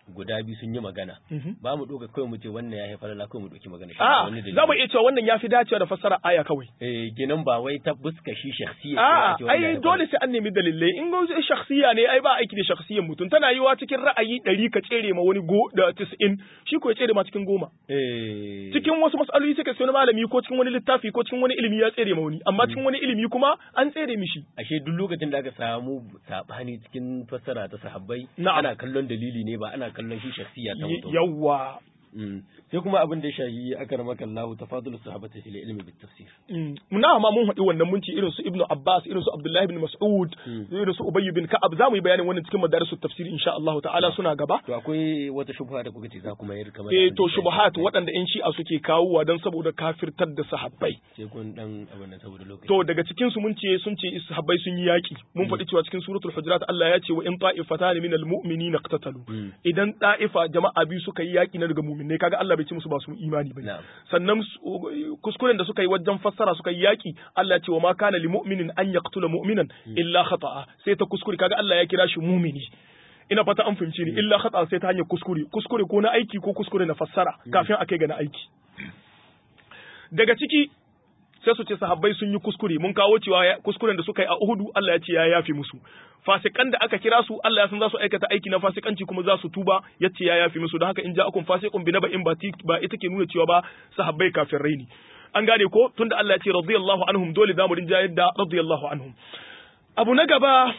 guda biyu sun yi magana ba mu doka kawai mu ce wannan ya haifar la kawai mu doki magana shi a wani dalili. za mu iya cewa wannan ya fi dacewa da fassara aya kawai eh kenan ba wai ta buska shi shakhsiyya A'a, ai dole sai an nemi dalilai in ga shakhsiya ne ai ba aiki da shakhsiyan mutum tana yiwa cikin ra'ayi ɗari ka tsere ma wani go da 90 shi ko ya tsere ma cikin goma eh cikin wasu mas'aloli sai ka sai wani malami ko cikin wani littafi ko cikin wani ilimi ya tsere ma wani amma cikin wani ilimi kuma an tsere mishi ashe duk lokacin da aka samu sabani cikin fassara ta sahabbai Na'am. ana kallon dalili ne ba ana kallon shi shakhsiyya ta mutum yawwa Mm. sai kuma abin da ya shahi akramaka Allah tafadul sahabati fil ilmi bit tafsir na ma mun haɗi wannan mun ci irin su Ibn Abbas irin su Abdullahi bin Mas'ud irin su Ubay bin Ka'ab za mu yi bayanin wannan cikin madarisu tafsir insha Allah ta'ala suna gaba to akwai wata shubha da kuka ce za ku mayar kamar eh to shubuhat waɗanda in shi'a suke kawowa don saboda kafirtar da sahabbai sai kun dan abin nan saboda lokaci to daga cikin su mun ce sun ce sahabbai sun yi yaki mun faɗi cewa cikin suratul hujurat Allah ya ce wa in ta'ifatan minal mu'minina iqtatalu Mm. idan ta'ifa jama'a biyu suka yi yaki na daga mu'minai kaga Allah bai ce musu ba su imani bane Na'am. sannan su- kuskuren da suka yi wajen fassara suka yi yaki Allah ya ce wa ma kana li mu'minin an yaqtula mu'minan illa khata'a sai ta kuskure kaga Allah ya kira shi mu'mini ina fata an fahimci ni illa khata'a sai ta hanyar kuskure kuskure ko na aiki ko kuskure na fassara kafin a kai ga na aiki daga ciki sai su ce sahabbai sun yi kuskure mun kawo cewa ya- kuskuren da suka yi a Uhudu Allah ya ce ya yafe musu fasikan da aka kira su Allah ya san za su aikata aiki na fasikanci kuma za su tuba ya ce ya yafe musu don haka in ja'akum fasiqun bi naba'in ba ti- ba ita ke nuna cewa ba sahabbai kafirai ne an gane ko tunda Allah ya ce radiyallahu anhum dole zamu rinja yadda radiyallahu anhum abu na gaba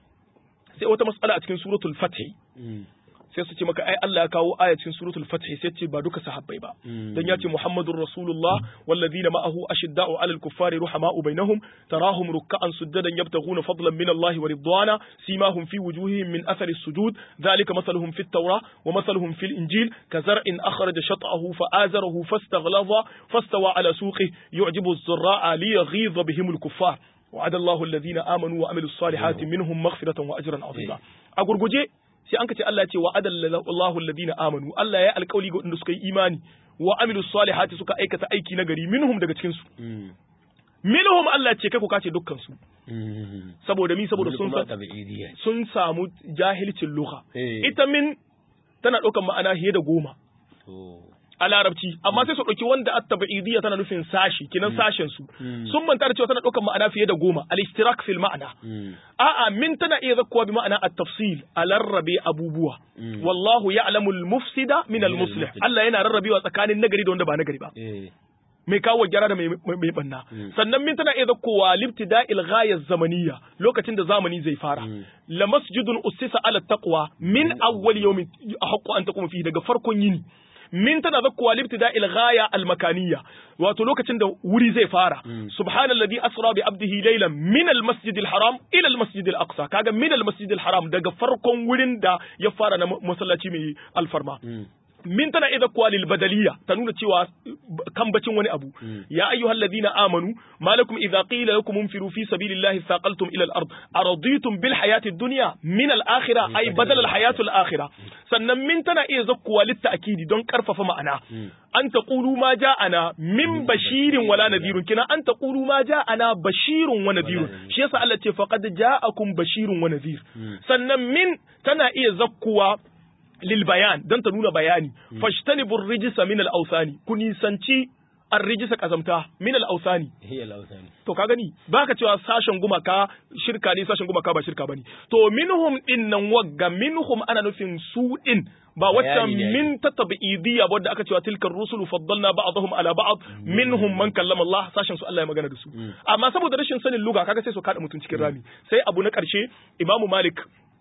sai wata mas'ala a cikin suratul fath Mm. sai su ce maka ai Allah ya kawo aya cikin suratul fath sai ce ba duka sahabbai ba Mm. dan ya ce Muhammadur Rasulullah walladhina ma'ahu ashidda'u 'alal kuffari ruhama'u bainahum tarahum ruk'an sujadan yabtaghuna fadlan min Allah wa ridwana simahum fi wujuhihim min athari as-sujud dhalika mathaluhum fit tawrah wa mathaluhum fil injil kazar'in akhraja shat'ahu fa'azarahu fastaghlaza fastawa 'ala suqihi yu'jibu az-zurra'a liyaghiza bihim al-kuffar وعد الله الذين آمنوا وعملوا الصالحات منهم مغفرة وأجرا عظيما أقول sai an ka ce Allah ya ce wa adallallahu alladhina amanu Allah ya alƙawli ga wanda suka yi imani wa amilu salihati suka aikata aiki na gari minhum daga cikin su Mm. minhum Allah ya ce kai ku kace dukkan su Mm. saboda mi saboda Wani sun kuma san tabi'idiyya ce. sun samu jahilcin lugha Eh. ita min tana ɗaukar ma'ana fiye da goma to a larabci amma sai su ɗauki wanda at-tabi'idiyya tana nufin sashi kinan sashen su Mm. sun manta da cewa tana ɗaukar ma'ana fiye da goma al-ishtirak fil ma'ana Mm. A'a min tana iya zakkuwa bi ma'ana at-tafsil a larrabe abubuwa. Mm. Wallahu ya'lamu al-mufsida min al-muslih. al-muslih. Allah yana rarrabewa tsakanin nagari da wanda ba nagari ba. eh Mai kawo gyara da mai mai- mai banna. Mm. Sannan min tana iya zakkuwa libtida'il ghayaz zamaniyya lokacin da zamani zai fara. Mm. La masjidun ussisa ala taqwa min awwal yawmin haqqu an taquma fihi daga farkon yini. min tana zakkuwa libtida'il ghaya al-makaniyya wato lokacin da wuri zai fara Mm. subhanalladhi asra bi abdihi laylan min al-masjid al-haram ila al-masjid al-aqsa kaga min al-masjid al-haram daga farkon wurin da ya fara na masallaci mai alfarma Mm. min tana idza kuwa lil badaliya ta nuna cewa kambacin wani abu Mm. ya ayyuhal ladina amanu malakum idza qila lakum infiru fi sabilillahi thaqaltum ila al-ard araditum bil hayati ad-dunya min al-akhirah ay badal al-hayatu al-akhirah sannan min tana iya zakkuwa lit ta'kidi don karfafa ma'ana Mm. an taqulu ma ja'ana min bashirin wala nadhirun kina an taqulu ma ja'ana bashirun wa nadhirun nadhirun. shi yasa Allah ce faqad ja'akum bashirun wa nadhir Mm. sannan min tana iya zakkuwa lil bayan dan ta nuna bayani fashtanibur rijsa min al awsani ku nisanci ar rijsa kazamta min al awsani hiya lausani to ka gani baka cewa sashen gumaka shirka ne sashen gumaka ba shirka bane to minhum din nan wagga minhum ana nufin su din ba waccan Bayani ne min ta tabi'idiyya wadda aka cewa tilkar rusulu faddalna ba'dahum ala ba'd minhum man kallama Allah sashen su Allah ya magana da su Mm. amma saboda rashin sanin luga kaga sai su kada mutum cikin rami sai abu na karshe Imamu Malik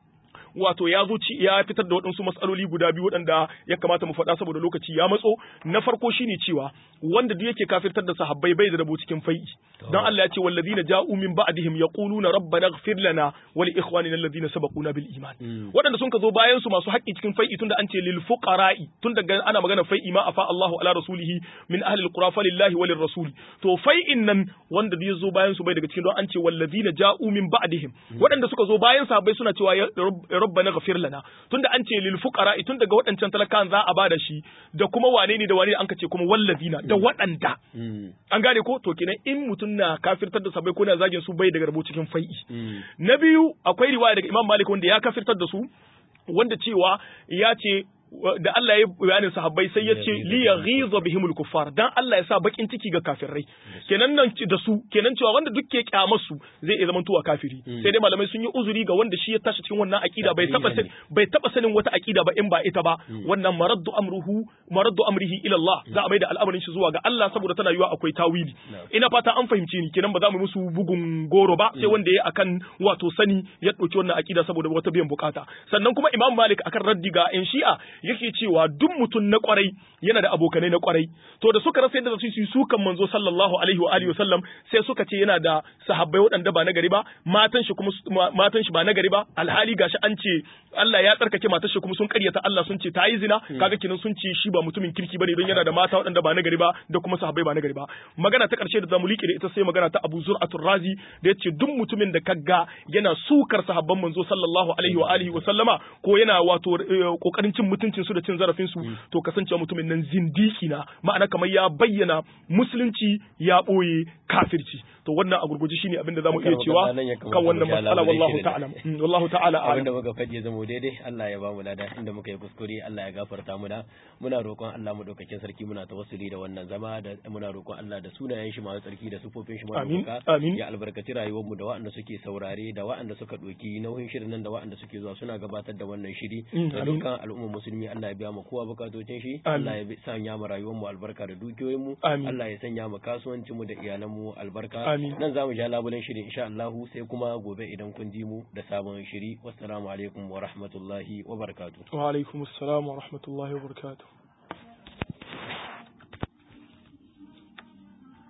wato ya zo ci- ya fitar da waɗansu matsaloli guda biyu waɗanda ya kamata mu faɗa saboda lokaci ya matso na farko shine cewa wanda duk yake kafirtar da sahabbai bai da rabo cikin fai'i dan Allah ya ce wallazina ja'u min ba'dihim yaquluna rabbana ighfir lana wa li ikhwanina alladhina sabaquna bil iman Mm. waɗanda sun ka zo bayan su masu haƙƙi cikin fai'i tunda an ce lil fuqara'i tun daga ana magana fai'i ma afa Allahu ala rasulihi min ahli alqura falillahi walir rasul to fai'in nan wanda ya zo bayan su bai daga cikin don an ce wallazina ja'u min ba'dihim waɗanda suka zo bayan sahabbai suna cewa ya Rabb- rabbana ghafir lana tunda an ce lil fuqara tun daga waɗancan talakan za a bada shi da kuma wane ne da wane ne an ka ce kuma wallazina da waɗanda Mm. an gane ko to kenan in mutum na kafirtar da sahabbai ko na zagin su bai daga rabo cikin fai'i Mm. na biyu akwai riwaya daga Imam Malik wanda ya kafirtar da su wanda cewa ya ce da Allah ya bayanin sahabbai sai ya ce li yaghiza bihimul kuffar dan Allah ya sa bakin ciki ga kafirai kenan nan da su kenan cewa wanda duk ke kyamar su zai iya zamantowa kafiri sai dai malamai sun yi uzuri ga wanda shi ya tashi cikin wannan akida bai taba bai taba sanin wata akida ba in ba ita ba wannan maraddu amruhu maraddu amrihi ila Allah za a mai da al'amarin shi zuwa ga Allah saboda tana yiwa akwai tawili ina fata an fahimci ni kenan ba za mu musu bugun goro ba sai wanda ya akan wato sani ya dauki wannan akida saboda wata biyan bukata sannan kuma Imam Malik akan raddi ga yan Shi'a yake cewa duk mutum na kwarai yana da abokanai na kwarai to da suka rasa yadda su yi sukan manzo sallallahu alaihi wa alihi wasallam sai suka ce yana da sahabbai waɗanda ba na gari ba matan shi kuma matan shi ba na gari ba alhali gashi an ce Allah ya tsarkake matar shi kuma sun karyata Allah sun ce ta yi zina kaga kinan sun ce shi ba mutumin kirki bane don yana da mata waɗanda ba na gari ba da kuma sahabbai ba na gari ba magana ta karshe da zamu liƙe da ita sai magana ta Abu Zur'atul Razi da yace duk mutumin da kaga yana sukar sahabban manzo sallallahu alaihi wa alihi wa sallama ko yana wato kokarin cin mutuncin su da cin zarafin su to kasancewa mutumin nan zindiki na ma'ana kamar ya bayyana musulunci ya boye kafirci to wannan a gurguje shine abinda zamu iya cewa kan wannan mas'ala wallahu ta'ala wallahu ta'ala abinda muka faɗi zama daidai Allah ya bamu lada inda muka yi kuskure Allah ya gafarta muna muna roƙon Allah mu daukakin sarki muna tawassuli da wannan zama da muna roƙon Allah da sunayen shi masu tsarki da sufofin shi masu ya albarkaci rayuwar mu da waɗanda suke saurare da waɗanda suka ɗauki nauyin shirin nan da waɗanda suke zuwa suna gabatar da wannan shiri da dukkan al'ummar musulmi Allah ya biya mu kowa bukatocin shi Allah ya sanya mu rayuwar mu albarka da dukiyoyin mu Allah ya sanya mu kasuwancin mu da iyalan mu albarka nan zamu ja labulen shirin insha Allah sai kuma gobe idan kun ji mu da sabon shiri wassalamu alaikum wa rahmatullahi wa barakatuh wa alaikum assalam wa rahmatullahi wa barakatuh